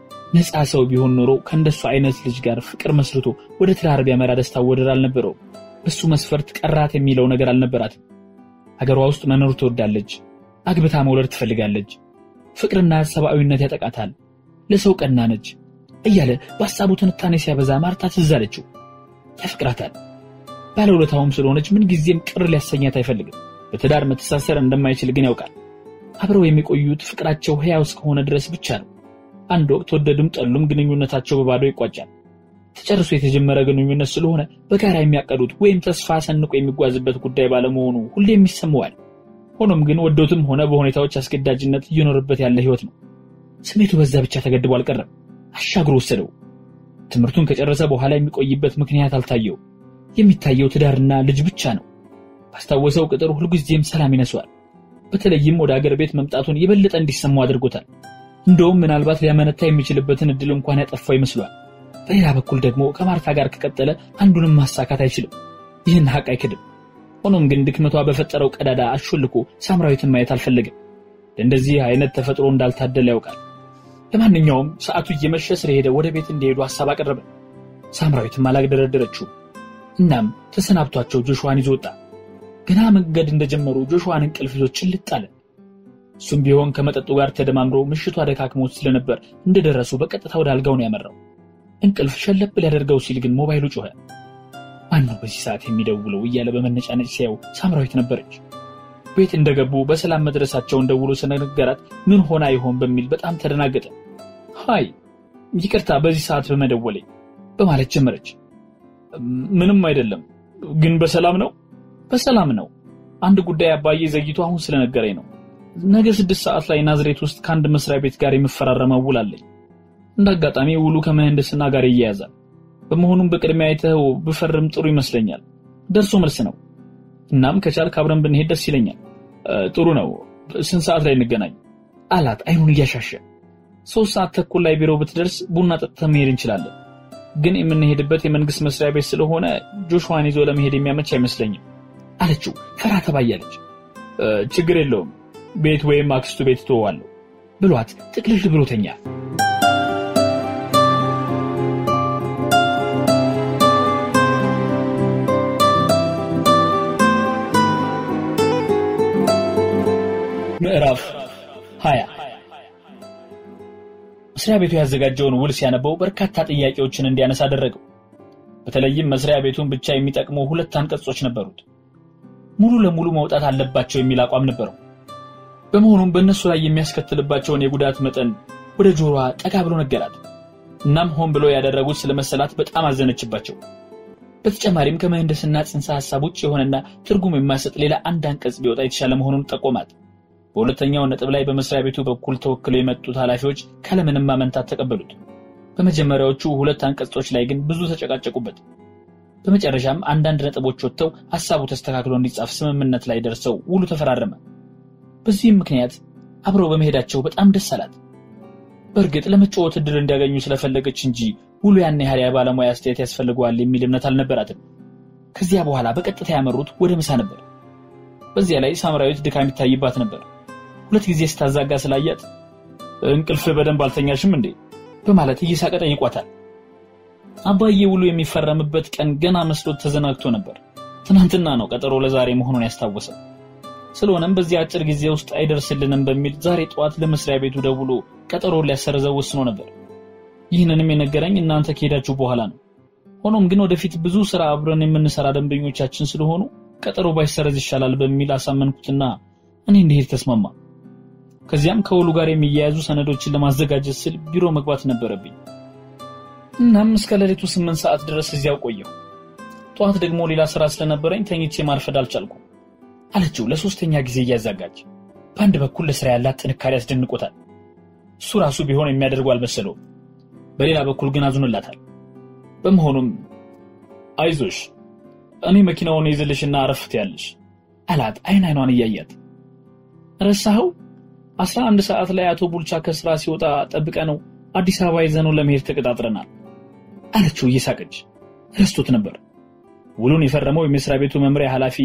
ነፃ ሰው ቢሆን ኖሮ ከእንደሱ አይነት ልጅ ጋር ፍቅር መስርቶ ወደ ትዳር ቢያመራ ደስታ ወደር አልነበረውም። በሱ መስፈርት ቀራት የሚለው ነገር አልነበራትም። ሀገሯ ውስጥ መኖር ትወዳለች። አግብታ መውለድ ትፈልጋለች። ፍቅርና ሰብአዊነት ያጠቃታል። ለሰው ቀና ነች እያለ በሀሳቡ ትንታኔ ሲያበዛ ማርታ ትዝ አለችው። ያፍቅራታል። ባለውለታውም ስለሆነች ምንጊዜም ቅር ሊያሰኛት አይፈልግም። በትዳር መተሳሰር እንደማይችል ግን ያውቃል። አብረው የሚቆዩት ፍቅራቸው ሕያው እስከሆነ ድረስ ብቻ ነው። አንድ ወቅት ወደዱም ጠሉም ግንኙነታቸው በባዶ ይቋጫል። ተጨርሶ የተጀመረ ግንኙነት ስለሆነ በጋራ የሚያቀዱት ወይም ተስፋ ሰንቆ የሚጓዝበት ጉዳይ ባለመሆኑ ሁሌም ይሰማዋል። ሆኖም ግን ወዶትም ሆነ በሁኔታዎች አስገዳጅነት እየኖረበት ያለ ህይወት ነው። ስሜቱ በዛ ብቻ ተገድቦ አልቀረም፣ አሻግሮ ወሰደው። ትምህርቱን ከጨረሰ በኋላ የሚቆይበት ምክንያት አልታየው። የሚታየው ትዳርና ልጅ ብቻ ነው። ባስታወሰው ቅጥር ሁልጊዜም ሰላም ይነሷል። በተለይም ወደ አገር ቤት መምጣቱን የበለጠ እንዲሰማው አድርጎታል። እንደውም ምናልባት ሊያመነታ የሚችልበትን እድል እንኳን ያጠፋው ይመስሏል። በሌላ በኩል ደግሞ ከማርታ ጋር ከቀጠለ አንዱንም ማሳካት አይችልም። ይህን ሀቅ አይክድም። ሆኖም ግን ድክመቷ በፈጠረው ቀዳዳ አሾልኮ ሳምራዊትን ማየት አልፈለግም። ለእንደዚህ አይነት ተፈጥሮ እንዳልታደለ ያውቃል። ለማንኛውም ሰዓቱ እየመሸ ስለሄደ ወደ ቤት እንዲሄዱ ሀሳብ አቀረበ። ሳምራዊትም አላግደረደረችው። እናም ተሰናብቷቸው ጆሹዋን ይዞ ወጣ። ገና መንገድ እንደጀመሩ ጆሹዋን እንቅልፍ ይዞ ጭልጥ አለ። እሱም ቢሆን ከመጠጡ ጋር ተደማምሮ ምሽቱ አደካክሞት ስለነበር እንደደረሱ በቀጥታ ወደ አልጋው ነው ያመራው። እንቅልፍ ሸለብ ሊያደርገው ሲል ግን ሞባይሉ ጮኸ። ማን ነው በዚህ ሰዓት የሚደውለው እያለ በመነጫነጭ ሲያው ሳምራዊት ነበረች። ቤት እንደገቡ በሰላም መድረሳቸውን ደውሎ ስለነገራት ምን ሆና ይሆን በሚል በጣም ተደናገጠ። ሃይ ይቅርታ በዚህ ሰዓት በመደወሌ በማለት ጀመረች። ምንም አይደለም ግን በሰላም ነው? በሰላም ነው። አንድ ጉዳይ አባዬ ዘግይቶ አሁን ስለነገረኝ ነው። ነገ ስድስት ሰዓት ላይ ናዝሬት ውስጥ ከአንድ መስሪያ ቤት ጋር የምፈራረመው ውል አለኝ። እንደ አጋጣሚ ውሉ ከምህንድስና ጋር ይያያዛል። በመሆኑም በቅድሚያ አይተኸው ብፈርም ጥሩ ይመስለኛል። ደርሶ መልስ ነው። እናም ከቻልክ አብረን ብንሄድ ደስ ይለኛል። ጥሩ ነው። ስንት ሰዓት ላይ እንገናኝ? አላት አይኑን እያሻሸ። ሶስት ሰዓት ተኩል ላይ ቢሮ ብትደርስ ቡና ጠጥተን መሄድ እንችላለን። ግን የምንሄድበት የመንግስት መስሪያ ቤት ስለሆነ ጆሹዋን ይዞ ለመሄድ የሚያመች አይመስለኝም አለችው ፈራ ተባያለች። ችግር የለውም ቤት ወይም አክስቱ ቤት ትወዋለሁ ብሏት ጥቅልል ብሎ ተኛ። ምዕራፍ ሀያ መስሪያ ቤቱ ያዘጋጀውን ውል ሲያነበው በርካታ ጥያቄዎችን እንዲያነሳ አደረገው። በተለይም መስሪያ ቤቱን ብቻ የሚጠቅሙ ሁለት አንቀጾች ነበሩት። ሙሉ ለሙሉ መውጣት አለባቸው የሚል አቋም ነበረው። በመሆኑም በእነሱ ላይ የሚያስከትልባቸውን የጉዳት መጠን ወደ ጆሮዋ ጠጋ ብሎ ነገራት። እናም ሆን ብሎ ያደረጉት ስለመሰላት በጣም አዘነችባቸው። በተጨማሪም ከምህንድስና ጽንሰ ሐሳብ ውጭ የሆነና ትርጉም የማይሰጥ ሌላ አንድ አንቀጽ ቢወጣ የተሻለ መሆኑን ጠቆማት። በሁለተኛው ነጥብ ላይ በመስሪያ ቤቱ በኩል ተወክለው የመጡት ኃላፊዎች ካለምንም ማመንታት ተቀበሉት። በመጀመሪያዎቹ ሁለት አንቀጾች ላይ ግን ብዙ ተጨቃጨቁበት። በመጨረሻም አንዳንድ ነጥቦች ወጥተው ሐሳቡ ተስተካክሎ እንዲጻፍ ስምምነት ላይ ደርሰው ውሉ ተፈራረመ። በዚህም ምክንያት አብረው በመሄዳቸው በጣም ደስ አላት። በእርግጥ ለመጫወት እድል እንዲያገኙ ስለፈለገች እንጂ ውሉ ያን ያህል የባለሙያ አስተያየት ያስፈልገዋል የሚል እምነት አልነበራትም። ከዚያ በኋላ በቀጥታ ያመሩት ወደ ምሳ ነበር። በዚያ ላይ ሳምራዊት ድካም ይታይባት ነበር። ሁለት ጊዜ ስታዛጋ ስላያት እንቅልፍ በደንብ አልተኛሽም እንዴ በማለት እየሳቀ ጠይቋታል። አባዬ ውሉ የሚፈረምበት ቀን ገና መስሎት ተዘናግቶ ነበር። ትናንትና ነው ቀጠሮ ለዛሬ መሆኑን ያስታወሰ። ስለሆነም በዚህ አጭር ጊዜ ውስጥ አይደርስልንም በሚል ዛሬ ጠዋት ለመስሪያ ቤቱ ደውሎ ቀጠሮ ሊያሰርዘው ወስኖ ነበር። ይህንንም የነገረኝ እናንተ ከሄዳችሁ በኋላ ነው። ሆኖም ግን ወደፊት ብዙ ስራ አብረን የምንሰራ ደንበኞቻችን ስለሆኑ ቀጠሮ ባይሰረዝ ይሻላል በሚል አሳመንኩትና እኔ እንዲሄድ ተስማማ። ከዚያም ከውሉ ጋር የሚያያዙ ሰነዶችን ለማዘጋጀት ስል ቢሮ መግባት ነበረብኝ። እናም እስከ ሌሊቱ ስምንት ሰዓት ድረስ እዚያው ቆየሁ። ጠዋት ደግሞ ሌላ ስራ ስለነበረኝ ተኝቼ ማርፈድ አልቻልኩም አለችው ለሶስተኛ ጊዜ እያዛጋች። በአንድ በኩል ለስራ ያላት ጥንካሬ ያስደንቆታል። እሱ ራሱ ቢሆን የሚያደርጉ አልመሰለውም። በሌላ በኩል ግን አዝኖላታል። በመሆኑም አይዞሽ እኔ መኪናውን ይዝልሽና አረፍት ያለሽ አላት አይን አይኗን እያያት። ረሳኸው አስራ አንድ ሰዓት ላይ አቶ ቡልቻ ከስራ ሲወጣ ጠብቀ ነው አዲስ አበባ ይዘነው ለመሄድ ተቀጣጥረናል አለችው እየሳቀች። ረስቶት ነበር። ውሉን የፈረመው የመስሪያ ቤቱ መምሪያ ኃላፊ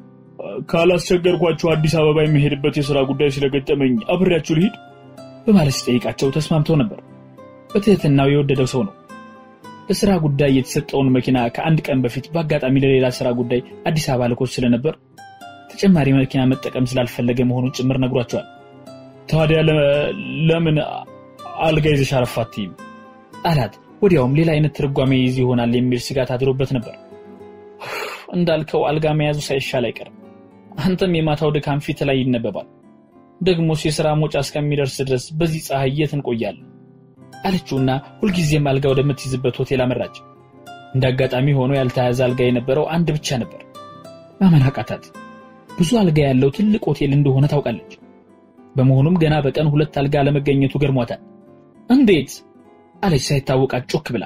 ካላስቸገርኳቸው አዲስ አበባ የሚሄድበት የሥራ ጉዳይ ስለገጠመኝ አብሬያችሁ ልሂድ በማለት ሲጠይቃቸው ተስማምተው ነበር። በትህትናው የወደደው ሰው ነው። ለስራ ጉዳይ የተሰጠውን መኪና ከአንድ ቀን በፊት በአጋጣሚ ለሌላ ስራ ጉዳይ አዲስ አበባ ልኮት ስለነበር ተጨማሪ መኪና መጠቀም ስላልፈለገ መሆኑን ጭምር ነግሯቸዋል። ታዲያ ለምን አልጋ ይዘሽ አረፍ አትይም አላት። ወዲያውም ሌላ አይነት ትርጓሜ ይዝ ይሆናል የሚል ስጋት አድሮበት ነበር። እንዳልከው አልጋ መያዙ ሳይሻል አይቀርም። አንተም የማታው ድካም ፊት ላይ ይነበባል። ደግሞስ የሥራ ሞጫ እስከሚደርስ ድረስ በዚህ ፀሐይ የት እንቆያለን? አለችውና ሁልጊዜም አልጋ ወደምትይዝበት ሆቴል አመራች። እንደ አጋጣሚ ሆኖ ያልተያዘ አልጋ የነበረው አንድ ብቻ ነበር። ማመን አቃታት። ብዙ አልጋ ያለው ትልቅ ሆቴል እንደሆነ ታውቃለች። በመሆኑም ገና በቀን ሁለት አልጋ ለመገኘቱ ገርሟታል። እንዴት አለች ሳይታወቃት ጮክ ብላ።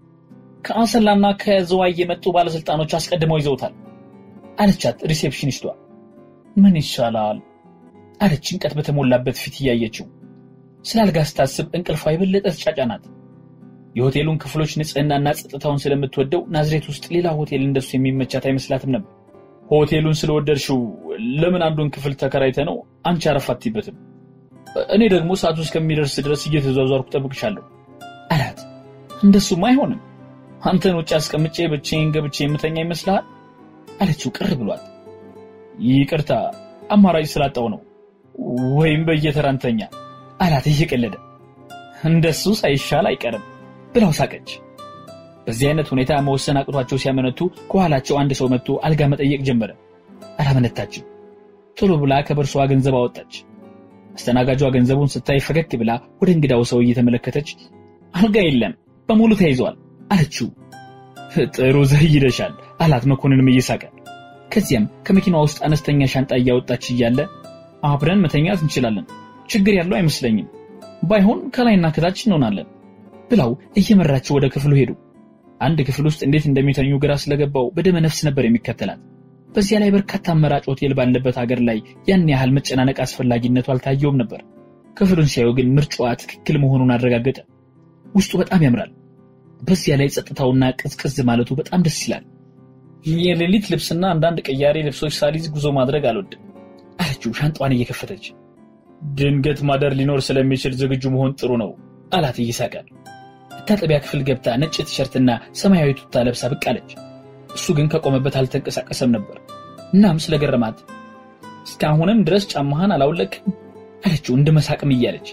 ከአሰላና ከዝዋይ የመጡ ባለስልጣኖች አስቀድመው ይዘውታል አለቻት ሪሴፕሽኒስቷ። ምን ይሻላል አለች ጭንቀት በተሞላበት ፊት እያየችው። ስለ አልጋ ስታስብ እንቅልፏ የበለጠ ተጫጫናት። የሆቴሉን ክፍሎች ንጽህናና ጸጥታውን ስለምትወደው ናዝሬት ውስጥ ሌላ ሆቴል እንደሱ የሚመቻት አይመስላትም ነበር። ሆቴሉን ስለወደድሽው ለምን አንዱን ክፍል ተከራይተ ነው አንቺ አረፍ አትይበትም? እኔ ደግሞ ሰዓቱ እስከሚደርስ ድረስ እየተዟዟርኩ ጠብቅሻለሁ አላት። እንደሱም አይሆንም። አንተን ውጭ አስቀምጬ ብቻዬን ገብቼ የምተኛ ይመስልሃል? አለችው ቅር ብሏት። ይቅርታ አማራጭ ስላጣው ነው፣ ወይም በየተራንተኛ አላት እየቀለደ። እንደሱ ሳይሻል አይቀርም ብላው ሳቀች። በዚህ አይነት ሁኔታ መወሰን አቅቷቸው ሲያመነቱ ከኋላቸው አንድ ሰው መጥቶ አልጋ መጠየቅ ጀመረ። አላመነታችም። ቶሎ ብላ ከበርሷ ገንዘብ አወጣች። አስተናጋጇ ገንዘቡን ስታይ ፈገግ ብላ ወደ እንግዳው ሰው እየተመለከተች አልጋ የለም በሙሉ ተይዟል አለችው። ጥሩ ዘይደሻል አላት መኮንንም እየሳቀ። ከዚያም ከመኪናዋ ውስጥ አነስተኛ ሻንጣ እያወጣች እያለ አብረን መተኛት እንችላለን፣ ችግር ያለው አይመስለኝም፣ ባይሆን ከላይና ከታች እንሆናለን ብላው እየመራቸው ወደ ክፍሉ ሄዱ። አንድ ክፍል ውስጥ እንዴት እንደሚተኙ ግራ ስለገባው በደመ ነፍስ ነበር የሚከተላት። በዚያ ላይ በርካታ አማራጭ ሆቴል ባለበት ሀገር ላይ ያን ያህል መጨናነቅ አስፈላጊነቱ አልታየውም ነበር። ክፍሉን ሲያዩ ግን ምርጫዋ ትክክል መሆኑን አረጋገጠ። ውስጡ በጣም ያምራል። በዚያ ላይ ጸጥታውና ቅዝቅዝ ማለቱ በጣም ደስ ይላል። የሌሊት ልብስና አንዳንድ ቀያሪ ልብሶች ሳሊዝ ጉዞ ማድረግ አልወድም አለችው ሻንጣዋን እየከፈተች። ድንገት ማደር ሊኖር ስለሚችል ዝግጁ መሆን ጥሩ ነው አላት እየሳቀ። መታጠቢያ ክፍል ገብታ ነጭ ቲሸርትና ሰማያዊ ቱታ ለብሳ ብቅ አለች። እሱ ግን ከቆመበት አልተንቀሳቀሰም ነበር። እናም ስለገረማት እስካሁንም ድረስ ጫማህን አላውለቅም አለችው እንደ መሳቅም እያለች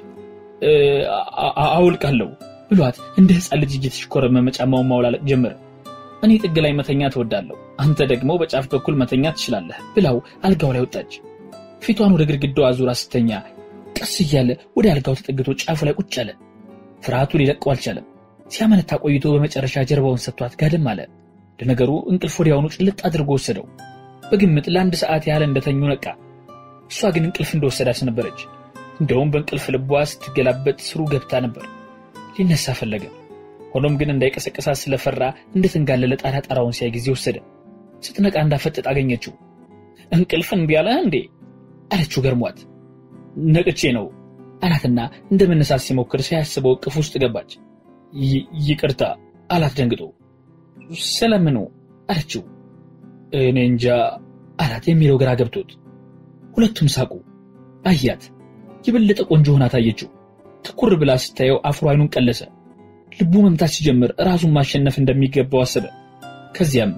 አውልቃለሁ ብሏት እንደ ሕፃን ልጅ እየተሽኮረመመ ጫማውን ማውላለቅ ጀመረ። እኔ ጥግ ላይ መተኛ ትወዳለሁ፣ አንተ ደግሞ በጫፍ በኩል መተኛ ትችላለህ ብላው አልጋው ላይ ወጣች። ፊቷን ወደ ግድግዳው አዙራ ስተኛ ቀስ እያለ ወደ አልጋው ተጠግቶ ጫፉ ላይ ቁጭ አለ። ፍርሃቱ ሊለቀው አልቻለም። ሲያመነታ ቆይቶ በመጨረሻ ጀርባውን ሰጥቷት ጋደም አለ። ለነገሩ እንቅልፍ ወዲያውኑ ጭልጥ አድርጎ ወሰደው። በግምት ለአንድ ሰዓት ያህል እንደተኙ ነቃ። እሷ ግን እንቅልፍ እንደወሰዳት ነበረች። እንደውም በእንቅልፍ ልቧ ስትገላበጥ ስሩ ገብታ ነበር። ሊነሳ ፈለገ። ሆኖም ግን እንዳይቀሰቀሳት ስለፈራ እንደተንጋለለ ጣራ ጣራውን ሲያይ ጊዜ ወሰደ። ስትነቃ እንዳፈጠጥ አገኘችው። እንቅልፍ እምቢ አለህ እንዴ አለችው ገርሟት። ነቅቼ ነው አላትና እንደ መነሳት ሲሞክር ሳያስበው እቅፍ ውስጥ ገባች። ይቅርታ አላት ደንግጦ። ስለምኑ አለችው። እኔ እንጃ አላት የሚለው ግራ ገብቶት። ሁለቱም ሳቁ። አያት። የበለጠ ቆንጆ ሆና ታየችው። ትኩር ብላ ስታየው አፍሮ አይኑን ቀለሰ። ልቡ መምታት ሲጀምር ራሱን ማሸነፍ እንደሚገባው አሰበ። ከዚያም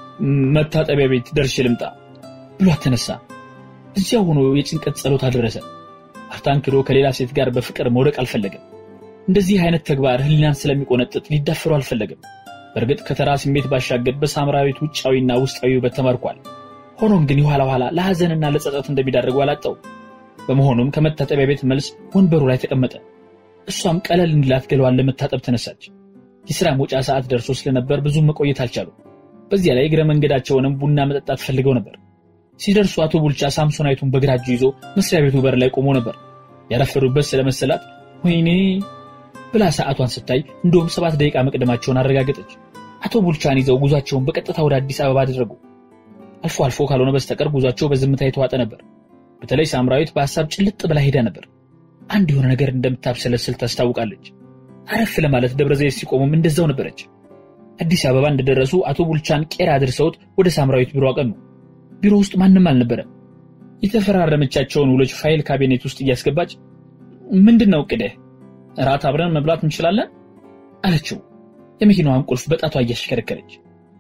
መታጠቢያ ቤት ደርሼ ልምጣ ብሏት ተነሳ። እዚያ ሆኖ የጭንቀት ጸሎት አደረሰ። ማርታን ክዶ ከሌላ ሴት ጋር በፍቅር መውደቅ አልፈለገም። እንደዚህ አይነት ተግባር ሕሊናን ስለሚቆነጥጥ ሊዳፈሩ አልፈለገም። በእርግጥ ከተራ ስሜት ባሻገር በሳምራዊት ውጫዊና ውስጣዊ ውበት ተማርኳል። ሆኖም ግን የኋላ ኋላ ለሐዘንና ለጸጸት እንደሚዳርገው አላጣው። በመሆኑም ከመታጠቢያ ቤት መልስ ወንበሩ ላይ ተቀመጠ። እሷም ቀለል እንዲላት ገለዋን ለመታጠብ ተነሳች። የሥራ መውጫ ሰዓት ደርሶ ስለነበር ብዙም መቆየት አልቻሉ። በዚያ ላይ እግረ መንገዳቸውንም ቡና መጠጣት ፈልገው ነበር። ሲደርሱ አቶ ቡልቻ ሳምሶናይቱን በግራ እጁ ይዞ መስሪያ ቤቱ በር ላይ ቆሞ ነበር። ያረፈሩበት ስለመሰላት ወይኔ ብላ ሰዓቷን ስታይ እንደውም ሰባት ደቂቃ መቅደማቸውን አረጋገጠች። አቶ ቡልቻን ይዘው ጉዟቸውን በቀጥታ ወደ አዲስ አበባ አደረጉ። አልፎ አልፎ ካልሆነ በስተቀር ጉዟቸው በዝምታ የተዋጠ ነበር። በተለይ ሳምራዊት በሐሳብ ጭልጥ ብላ ሄዳ ነበር። አንድ የሆነ ነገር እንደምታብሰለስል ታስታውቃለች። አረፍ ለማለት ደብረ ዘይት ሲቆሙም እንደዛው ነበረች። አዲስ አበባ እንደደረሱ አቶ ቡልቻን ቄራ አድርሰውት ወደ ሳምራዊት ቢሮ አቀኑ። ቢሮ ውስጥ ማንም አልነበረም። የተፈራረመቻቸውን ውሎች ፋይል ካቢኔት ውስጥ እያስገባች ምንድን ነው እቅድህ? እራት አብረን መብላት እንችላለን አለችው። የመኪናዋን ቁልፍ በጣቷ እያሽከረከረች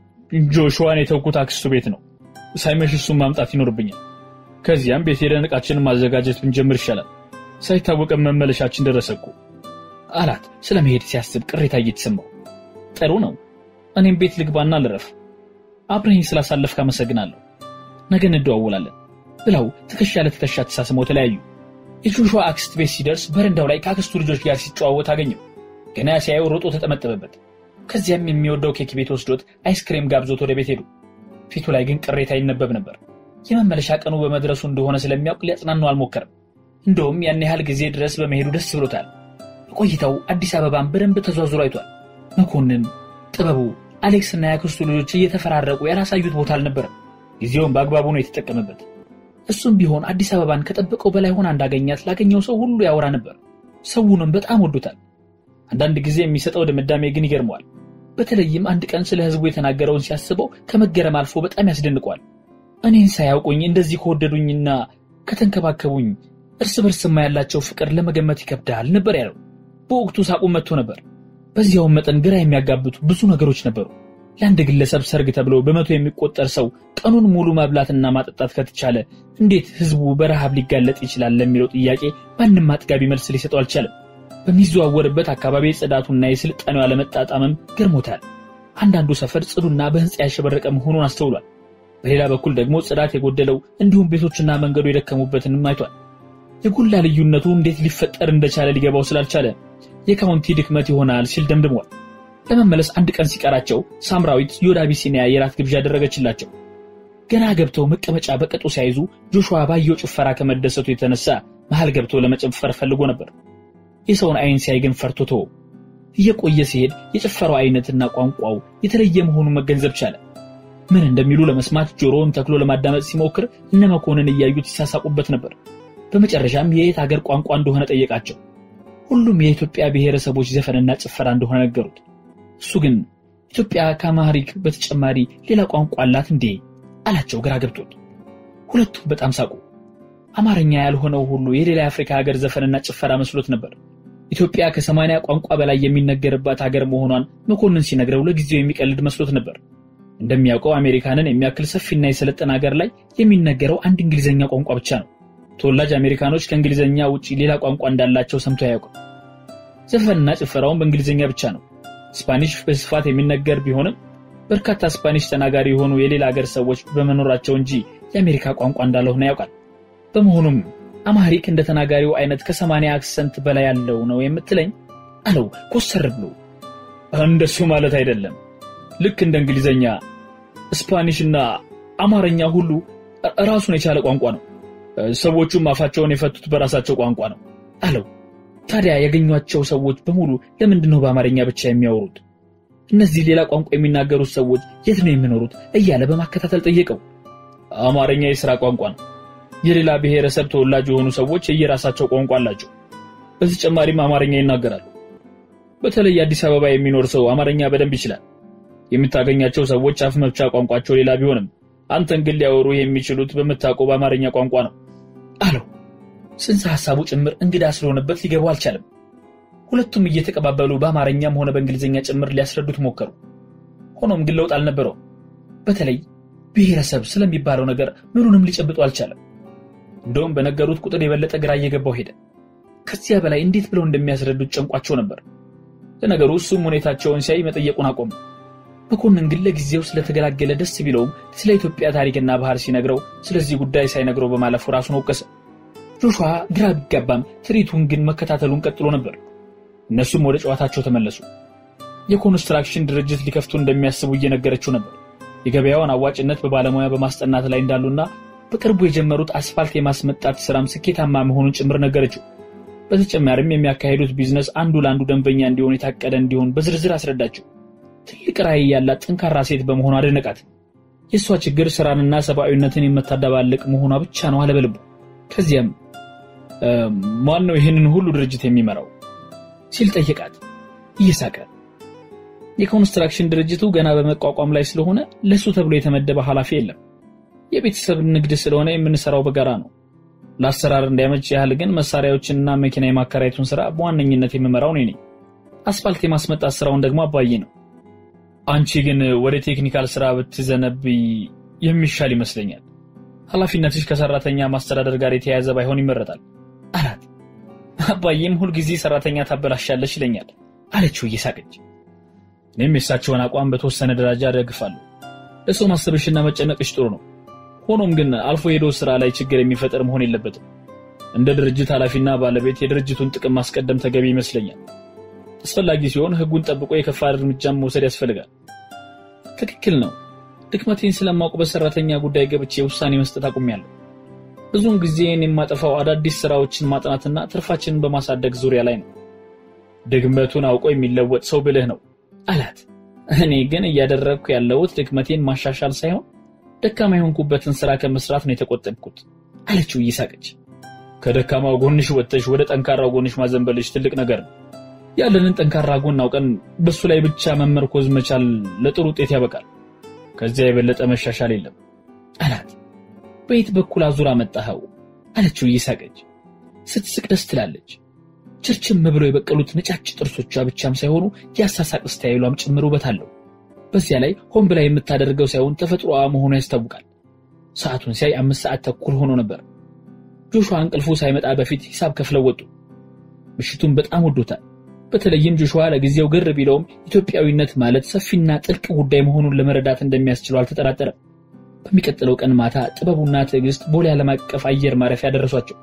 ጆሹዋን የተውኩት አክስቱ ቤት ነው። ሳይመሽ እሱን ማምጣት ይኖርብኛል። ከዚያም ቤት ሄደን ዕቃችንን ማዘጋጀት ብንጀምር ይሻላል። ሳይታወቀን መመለሻችን ደረሰ እኮ አላት። ስለ መሄድ ሲያስብ ቅሬታ እየተሰማው ጥሩ ነው፣ እኔም ቤት ልግባና ልረፍ። አብረኝ ስላሳለፍክ አመሰግናለሁ። ነገ እንደዋወላለን ብለው ትከሻ ለትከሻ ተሳስመው ተለያዩ። የጆሹዋ አክስት ቤት ሲደርስ በረንዳው ላይ ከአክስቱ ልጆች ጋር ሲጨዋወት አገኘው። ገና ሲያየው ሮጦ ተጠመጠበበት። ከዚያም የሚወደው ኬክ ቤት ወስዶት አይስክሬም ጋብዞት ወደ ቤት ሄዱ። ፊቱ ላይ ግን ቅሬታ ይነበብ ነበር። የመመለሻ ቀኑ በመድረሱ እንደሆነ ስለሚያውቅ ሊያጽናናው አልሞከረም። እንደውም ያን ያህል ጊዜ ድረስ በመሄዱ ደስ ብሎታል። በቆይታው አዲስ አበባን በደንብ ተዟዙሮ አይቷል። መኮንን፣ ጥበቡ፣ አሌክስና ያክስቱ ልጆች እየተፈራረቁ ያላሳዩት ቦታ አልነበረም። ጊዜውን በአግባቡ ነው የተጠቀመበት። እሱም ቢሆን አዲስ አበባን ከጠበቀው በላይ ሆና እንዳገኛት ላገኘው ሰው ሁሉ ያወራ ነበር። ሰውንም በጣም ወዶታል። አንዳንድ ጊዜ የሚሰጠው ድምዳሜ ግን ይገርመዋል። በተለይም አንድ ቀን ስለ ሕዝቡ የተናገረውን ሲያስበው ከመገረም አልፎ በጣም ያስደንቀዋል። እኔን ሳያውቁኝ እንደዚህ ከወደዱኝና ከተንከባከቡኝ እርስ በርስማ ያላቸው ፍቅር ለመገመት ይከብዳል ነበር ያለው። በወቅቱ ሳቁ መጥቶ ነበር። በዚያውም መጠን ግራ የሚያጋብቱ ብዙ ነገሮች ነበሩ። ለአንድ ግለሰብ ሰርግ ተብሎ በመቶ የሚቆጠር ሰው ቀኑን ሙሉ ማብላትና ማጠጣት ከተቻለ እንዴት ህዝቡ በረሃብ ሊጋለጥ ይችላል ለሚለው ጥያቄ ማንም አጥጋቢ መልስ ሊሰጠው አልቻለም። በሚዘዋወርበት አካባቢ ጽዳቱና የስልጣኔው አለመጣጣምም ገርሞታል። አንዳንዱ ሰፈር ጽዱና በህንፃ ያሸበረቀ መሆኑን አስተውሏል። በሌላ በኩል ደግሞ ጽዳት የጎደለው እንዲሁም ቤቶችና መንገዱ የደከሙበትንም አይቷል። የጎላ ልዩነቱ እንዴት ሊፈጠር እንደቻለ ሊገባው ስላልቻለ የካውንቲ ድክመት ይሆናል ሲል ደምድሟል። ለመመለስ አንድ ቀን ሲቀራቸው ሳምራዊት የወደ አቢሲኒያ የራት ግብዣ ያደረገችላቸው። ገና ገብተው መቀመጫ በቅጡ ሲያይዙ ጆሹዋ ባየው ጭፈራ ከመደሰቱ የተነሳ መሃል ገብቶ ለመጨፈር ፈልጎ ነበር። የሰውን አይን ሲያይ ግን ፈርቶ ተወው። እየቆየ ሲሄድ የጭፈራው አይነትና ቋንቋው የተለየ መሆኑን መገንዘብ ቻለ። ምን እንደሚሉ ለመስማት ጆሮውን ተክሎ ለማዳመጥ ሲሞክር እነ መኮንን እያዩት ሲሳሳቁበት ነበር። በመጨረሻም የየት አገር ቋንቋ እንደሆነ ጠየቃቸው። ሁሉም የኢትዮጵያ ብሔረሰቦች ዘፈንና ጭፈራ እንደሆነ ነገሩት። እሱ ግን ኢትዮጵያ ከአማሪክ በተጨማሪ ሌላ ቋንቋ አላት እንዴ አላቸው ግራ ገብቶት። ሁለቱም በጣም ሳቁ። አማርኛ ያልሆነው ሁሉ የሌላ የአፍሪካ ሀገር ዘፈንና ጭፈራ መስሎት ነበር። ኢትዮጵያ ከሰማንያ ቋንቋ በላይ የሚነገርባት ሀገር መሆኗን መኮንን ሲነግረው ለጊዜው የሚቀልድ መስሎት ነበር። እንደሚያውቀው አሜሪካንን የሚያክል ሰፊና የሰለጠነ ሀገር ላይ የሚነገረው አንድ እንግሊዝኛ ቋንቋ ብቻ ነው። ተወላጅ አሜሪካኖች ከእንግሊዝኛ ውጭ ሌላ ቋንቋ እንዳላቸው ሰምቶ አያውቅም። ዘፈንና ጭፈራውን በእንግሊዝኛ ብቻ ነው። ስፓኒሽ በስፋት የሚነገር ቢሆንም በርካታ ስፓኒሽ ተናጋሪ የሆኑ የሌላ ሀገር ሰዎች በመኖራቸው እንጂ የአሜሪካ ቋንቋ እንዳልሆነ ያውቃል። በመሆኑም አማሪክ እንደ ተናጋሪው አይነት ከሰማንያ አክሰንት በላይ ያለው ነው የምትለኝ አለው ኮሰር ብሎ። እንደሱ ማለት አይደለም። ልክ እንደ እንግሊዝኛ፣ ስፓኒሽና አማርኛ ሁሉ ራሱን የቻለ ቋንቋ ነው። ሰዎቹም አፋቸውን የፈቱት በራሳቸው ቋንቋ ነው አለው። ታዲያ ያገኟቸው ሰዎች በሙሉ ለምንድን ነው በአማርኛ ብቻ የሚያወሩት? እነዚህ ሌላ ቋንቋ የሚናገሩት ሰዎች የት ነው የሚኖሩት? እያለ በማከታተል ጠየቀው። አማርኛ የሥራ ቋንቋ ነው። የሌላ ብሔረሰብ ተወላጅ የሆኑ ሰዎች የየራሳቸው ቋንቋ አላቸው። በተጨማሪም አማርኛ ይናገራሉ። በተለይ አዲስ አበባ የሚኖር ሰው አማርኛ በደንብ ይችላል። የምታገኛቸው ሰዎች አፍ መፍቻ ቋንቋቸው ሌላ ቢሆንም አንተን ግን ሊያወሩ የሚችሉት በምታውቀው በአማርኛ ቋንቋ ነው አለው። ጽንሰ ሐሳቡ ጭምር እንግዳ ስለሆነበት ሊገባው አልቻለም። ሁለቱም እየተቀባበሉ በአማርኛም ሆነ በእንግሊዝኛ ጭምር ሊያስረዱት ሞከሩ። ሆኖም ግን ለውጥ አልነበረውም። በተለይ ብሔረሰብ ስለሚባለው ነገር ምኑንም ሊጨብጡ አልቻለም። እንደውም በነገሩት ቁጥር የበለጠ ግራ እየገባው ሄደ። ከዚያ በላይ እንዴት ብለው እንደሚያስረዱት ጨንቋቸው ነበር። ለነገሩ እሱም ሁኔታቸውን ሲያይ መጠየቁን አቆመ። መኮንን ግን ለጊዜው ስለተገላገለ ደስ ቢለውም ስለ ኢትዮጵያ ታሪክና ባህል ሲነግረው ስለዚህ ጉዳይ ሳይነግረው በማለፉ ራሱን ወቀሰ። ጆሹዋ ግራ ቢጋባም ትርኢቱን ግን መከታተሉን ቀጥሎ ነበር። እነሱም ወደ ጨዋታቸው ተመለሱ። የኮንስትራክሽን ድርጅት ሊከፍቱ እንደሚያስቡ እየነገረችው ነበር። የገበያውን አዋጭነት በባለሙያ በማስጠናት ላይ እንዳሉና በቅርቡ የጀመሩት አስፋልት የማስመጣት ስራም ስኬታማ መሆኑን ጭምር ነገረችው። በተጨማሪም የሚያካሄዱት ቢዝነስ አንዱ ለአንዱ ደንበኛ እንዲሆን የታቀደ እንዲሆን በዝርዝር አስረዳቸው። ትልቅ ራዕይ ያላት ጠንካራ ሴት በመሆኗ አደነቃት። የእሷ ችግር ስራንና ሰብአዊነትን የምታደባልቅ መሆኗ ብቻ ነው አለ በልቡ። ከዚያም ማን ነው ይህንን ሁሉ ድርጅት የሚመራው ሲል ጠየቃት እየሳቀ። የኮንስትራክሽን ድርጅቱ ገና በመቋቋም ላይ ስለሆነ ለሱ ተብሎ የተመደበ ኃላፊ የለም። የቤተሰብ ንግድ ስለሆነ የምንሰራው በጋራ ነው። ለአሰራር እንዲያመች ያህል ግን መሳሪያዎችንና መኪና የማከራየቱን ስራ በዋነኝነት የምመራው እኔ ነኝ። አስፋልት የማስመጣት ስራውን ደግሞ አባዬ ነው። አንቺ ግን ወደ ቴክኒካል ስራ ብትዘነብይ የሚሻል ይመስለኛል። ኃላፊነትሽ ከሰራተኛ ማስተዳደር ጋር የተያያዘ ባይሆን ይመረጣል አላት። አባዬም ሁልጊዜ ሰራተኛ ታበላሻለች ይለኛል አለችው እየሳቀች። እኔም የእሳቸውን አቋም በተወሰነ ደረጃ ደግፋለሁ። ለሰው ማሰብሽና መጨነቅሽ ጥሩ ነው። ሆኖም ግን አልፎ ሄዶ ስራ ላይ ችግር የሚፈጠር መሆን የለበትም። እንደ ድርጅት ኃላፊና ባለቤት የድርጅቱን ጥቅም ማስቀደም ተገቢ ይመስለኛል። አስፈላጊ ሲሆን ሕጉን ጠብቆ የከፋ እርምጃም መውሰድ ያስፈልጋል። ትክክል ነው። ድክመቴን ስለማውቅ በሰራተኛ ጉዳይ ገብቼ ውሳኔ መስጠት አቁሜያለሁ። ብዙውን ጊዜን የማጠፋው አዳዲስ ስራዎችን ማጥናትና ትርፋችንን በማሳደግ ዙሪያ ላይ ነው። ድክመቱን አውቆ የሚለወጥ ሰው ብልህ ነው አላት። እኔ ግን እያደረግኩ ያለሁት ድክመቴን ማሻሻል ሳይሆን ደካማ የሆንኩበትን ስራ ከመስራት ነው የተቆጠብኩት አለችው እየሳቀች። ከደካማው ጎንሽ ወጥተሽ ወደ ጠንካራው ጎንሽ ማዘንበልሽ ትልቅ ነገር ነው። ያለንን ጠንካራ ጎን አውቀን በሱ ላይ ብቻ መመርኮዝ መቻል ለጥሩ ውጤት ያበቃል። ከዚያ የበለጠ መሻሻል የለም አላት። በየት በኩል አዙራ መጣኸው አለችው እየሳቀች። ስትስቅ ደስ ትላለች። ችርችም ብለው የበቀሉት ነጫጭ ጥርሶቿ ብቻም ሳይሆኑ የአሳሳቅ ስታይሏም ጭምር ውበት አለው። በዚያ ላይ ሆን ብላ የምታደርገው ሳይሆን ተፈጥሮዋ መሆኑ ያስታውቃል። ሰዓቱን ሲያይ አምስት ሰዓት ተኩል ሆኖ ነበር። ጆሹዋ እንቅልፉ ሳይመጣ በፊት ሂሳብ ከፍለው ወጡ። ምሽቱን በጣም ወዶታል። በተለይም ጆሹዋ ለጊዜው ግር ቢለውም ኢትዮጵያዊነት ማለት ሰፊና ጥልቅ ጉዳይ መሆኑን ለመረዳት እንደሚያስችለው አልተጠራጠረም። በሚቀጥለው ቀን ማታ ጥበቡና ትዕግስት ቦሌ ዓለም አቀፍ አየር ማረፊያ ደረሷቸው።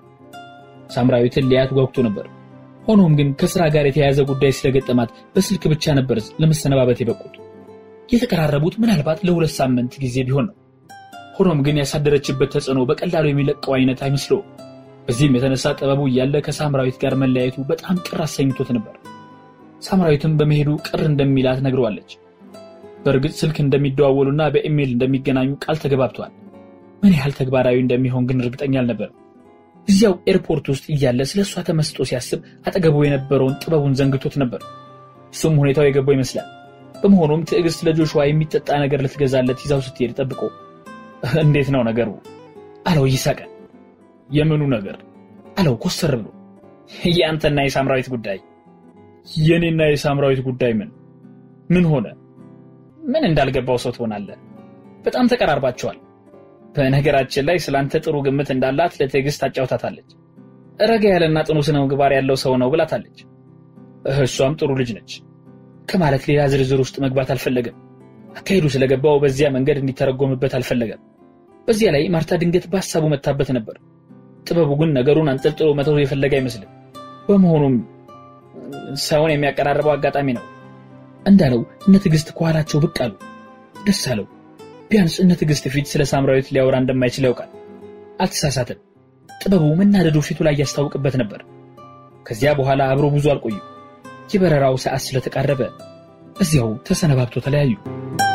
ሳምራዊትን ሊያት ጓጉቶ ነበር። ሆኖም ግን ከስራ ጋር የተያያዘ ጉዳይ ስለገጠማት በስልክ ብቻ ነበር ለመሰነባበት የበቁት። የተቀራረቡት ምናልባት ለሁለት ሳምንት ጊዜ ቢሆን ነው። ሆኖም ግን ያሳደረችበት ተጽዕኖ በቀላሉ የሚለቀው አይነት አይመስለውም። በዚህም የተነሳ ጥበቡ እያለ ከሳምራዊት ጋር መለያየቱ በጣም ቅር አሰኝቶት ነበር። ሳምራዊትም በመሄዱ ቅር እንደሚላት ነግረዋለች። በእርግጥ ስልክ እንደሚደዋወሉና በኢሜይል እንደሚገናኙ ቃል ተገባብተዋል። ምን ያህል ተግባራዊ እንደሚሆን ግን እርግጠኛ አልነበርም። እዚያው ኤርፖርት ውስጥ እያለ ስለ እሷ ተመስጦ ሲያስብ አጠገቡ የነበረውን ጥበቡን ዘንግቶት ነበር። እሱም ሁኔታው የገባው ይመስላል። በመሆኑም ትዕግስት ለጆሹዋ የሚጠጣ ነገር ልትገዛለት ይዛው ስትሄድ ጠብቆ እንዴት ነው ነገሩ አለው እየሳቀ። የምኑ ነገር አለው ኮስተር ብሎ። የአንተና የሳምራዊት ጉዳይ። የእኔና የሳምራዊት ጉዳይ ምን ምን ሆነ? ምን እንዳልገባው ሰው ትሆናለህ። በጣም ተቀራርባቸዋል። በነገራችን ላይ ስላንተ ጥሩ ግምት እንዳላት ለትዕግስት አጫውታታለች። ረጋ ያለና ጥኑ ስነ ምግባር ያለው ሰው ነው ብላታለች። እሷም ጥሩ ልጅ ነች ከማለት ሌላ ዝርዝር ውስጥ መግባት አልፈለገም። አካሄዱ ስለገባው በዚያ መንገድ እንዲተረጎምበት አልፈለገም። በዚያ ላይ ማርታ ድንገት በሀሳቡ መታበት ነበር። ጥበቡ ግን ነገሩን አንጠልጥሎ መተው የፈለገ አይመስልም። በመሆኑም ሰውን የሚያቀራርበው አጋጣሚ ነው እንዳለው እነ ትዕግስት ከኋላቸው ብቅ አሉ። ደስ አለው። ቢያንስ እነ ትዕግስት ፊት ስለ ሳምራዊት ሊያወራ እንደማይችል ያውቃል። አልተሳሳትም። ጥበቡ መናደዱ ፊቱ ላይ ያስታውቅበት ነበር። ከዚያ በኋላ አብሮ ብዙ አልቆዩ። የበረራው ሰዓት ስለተቃረበ እዚያው ተሰነባብቶ ተለያዩ።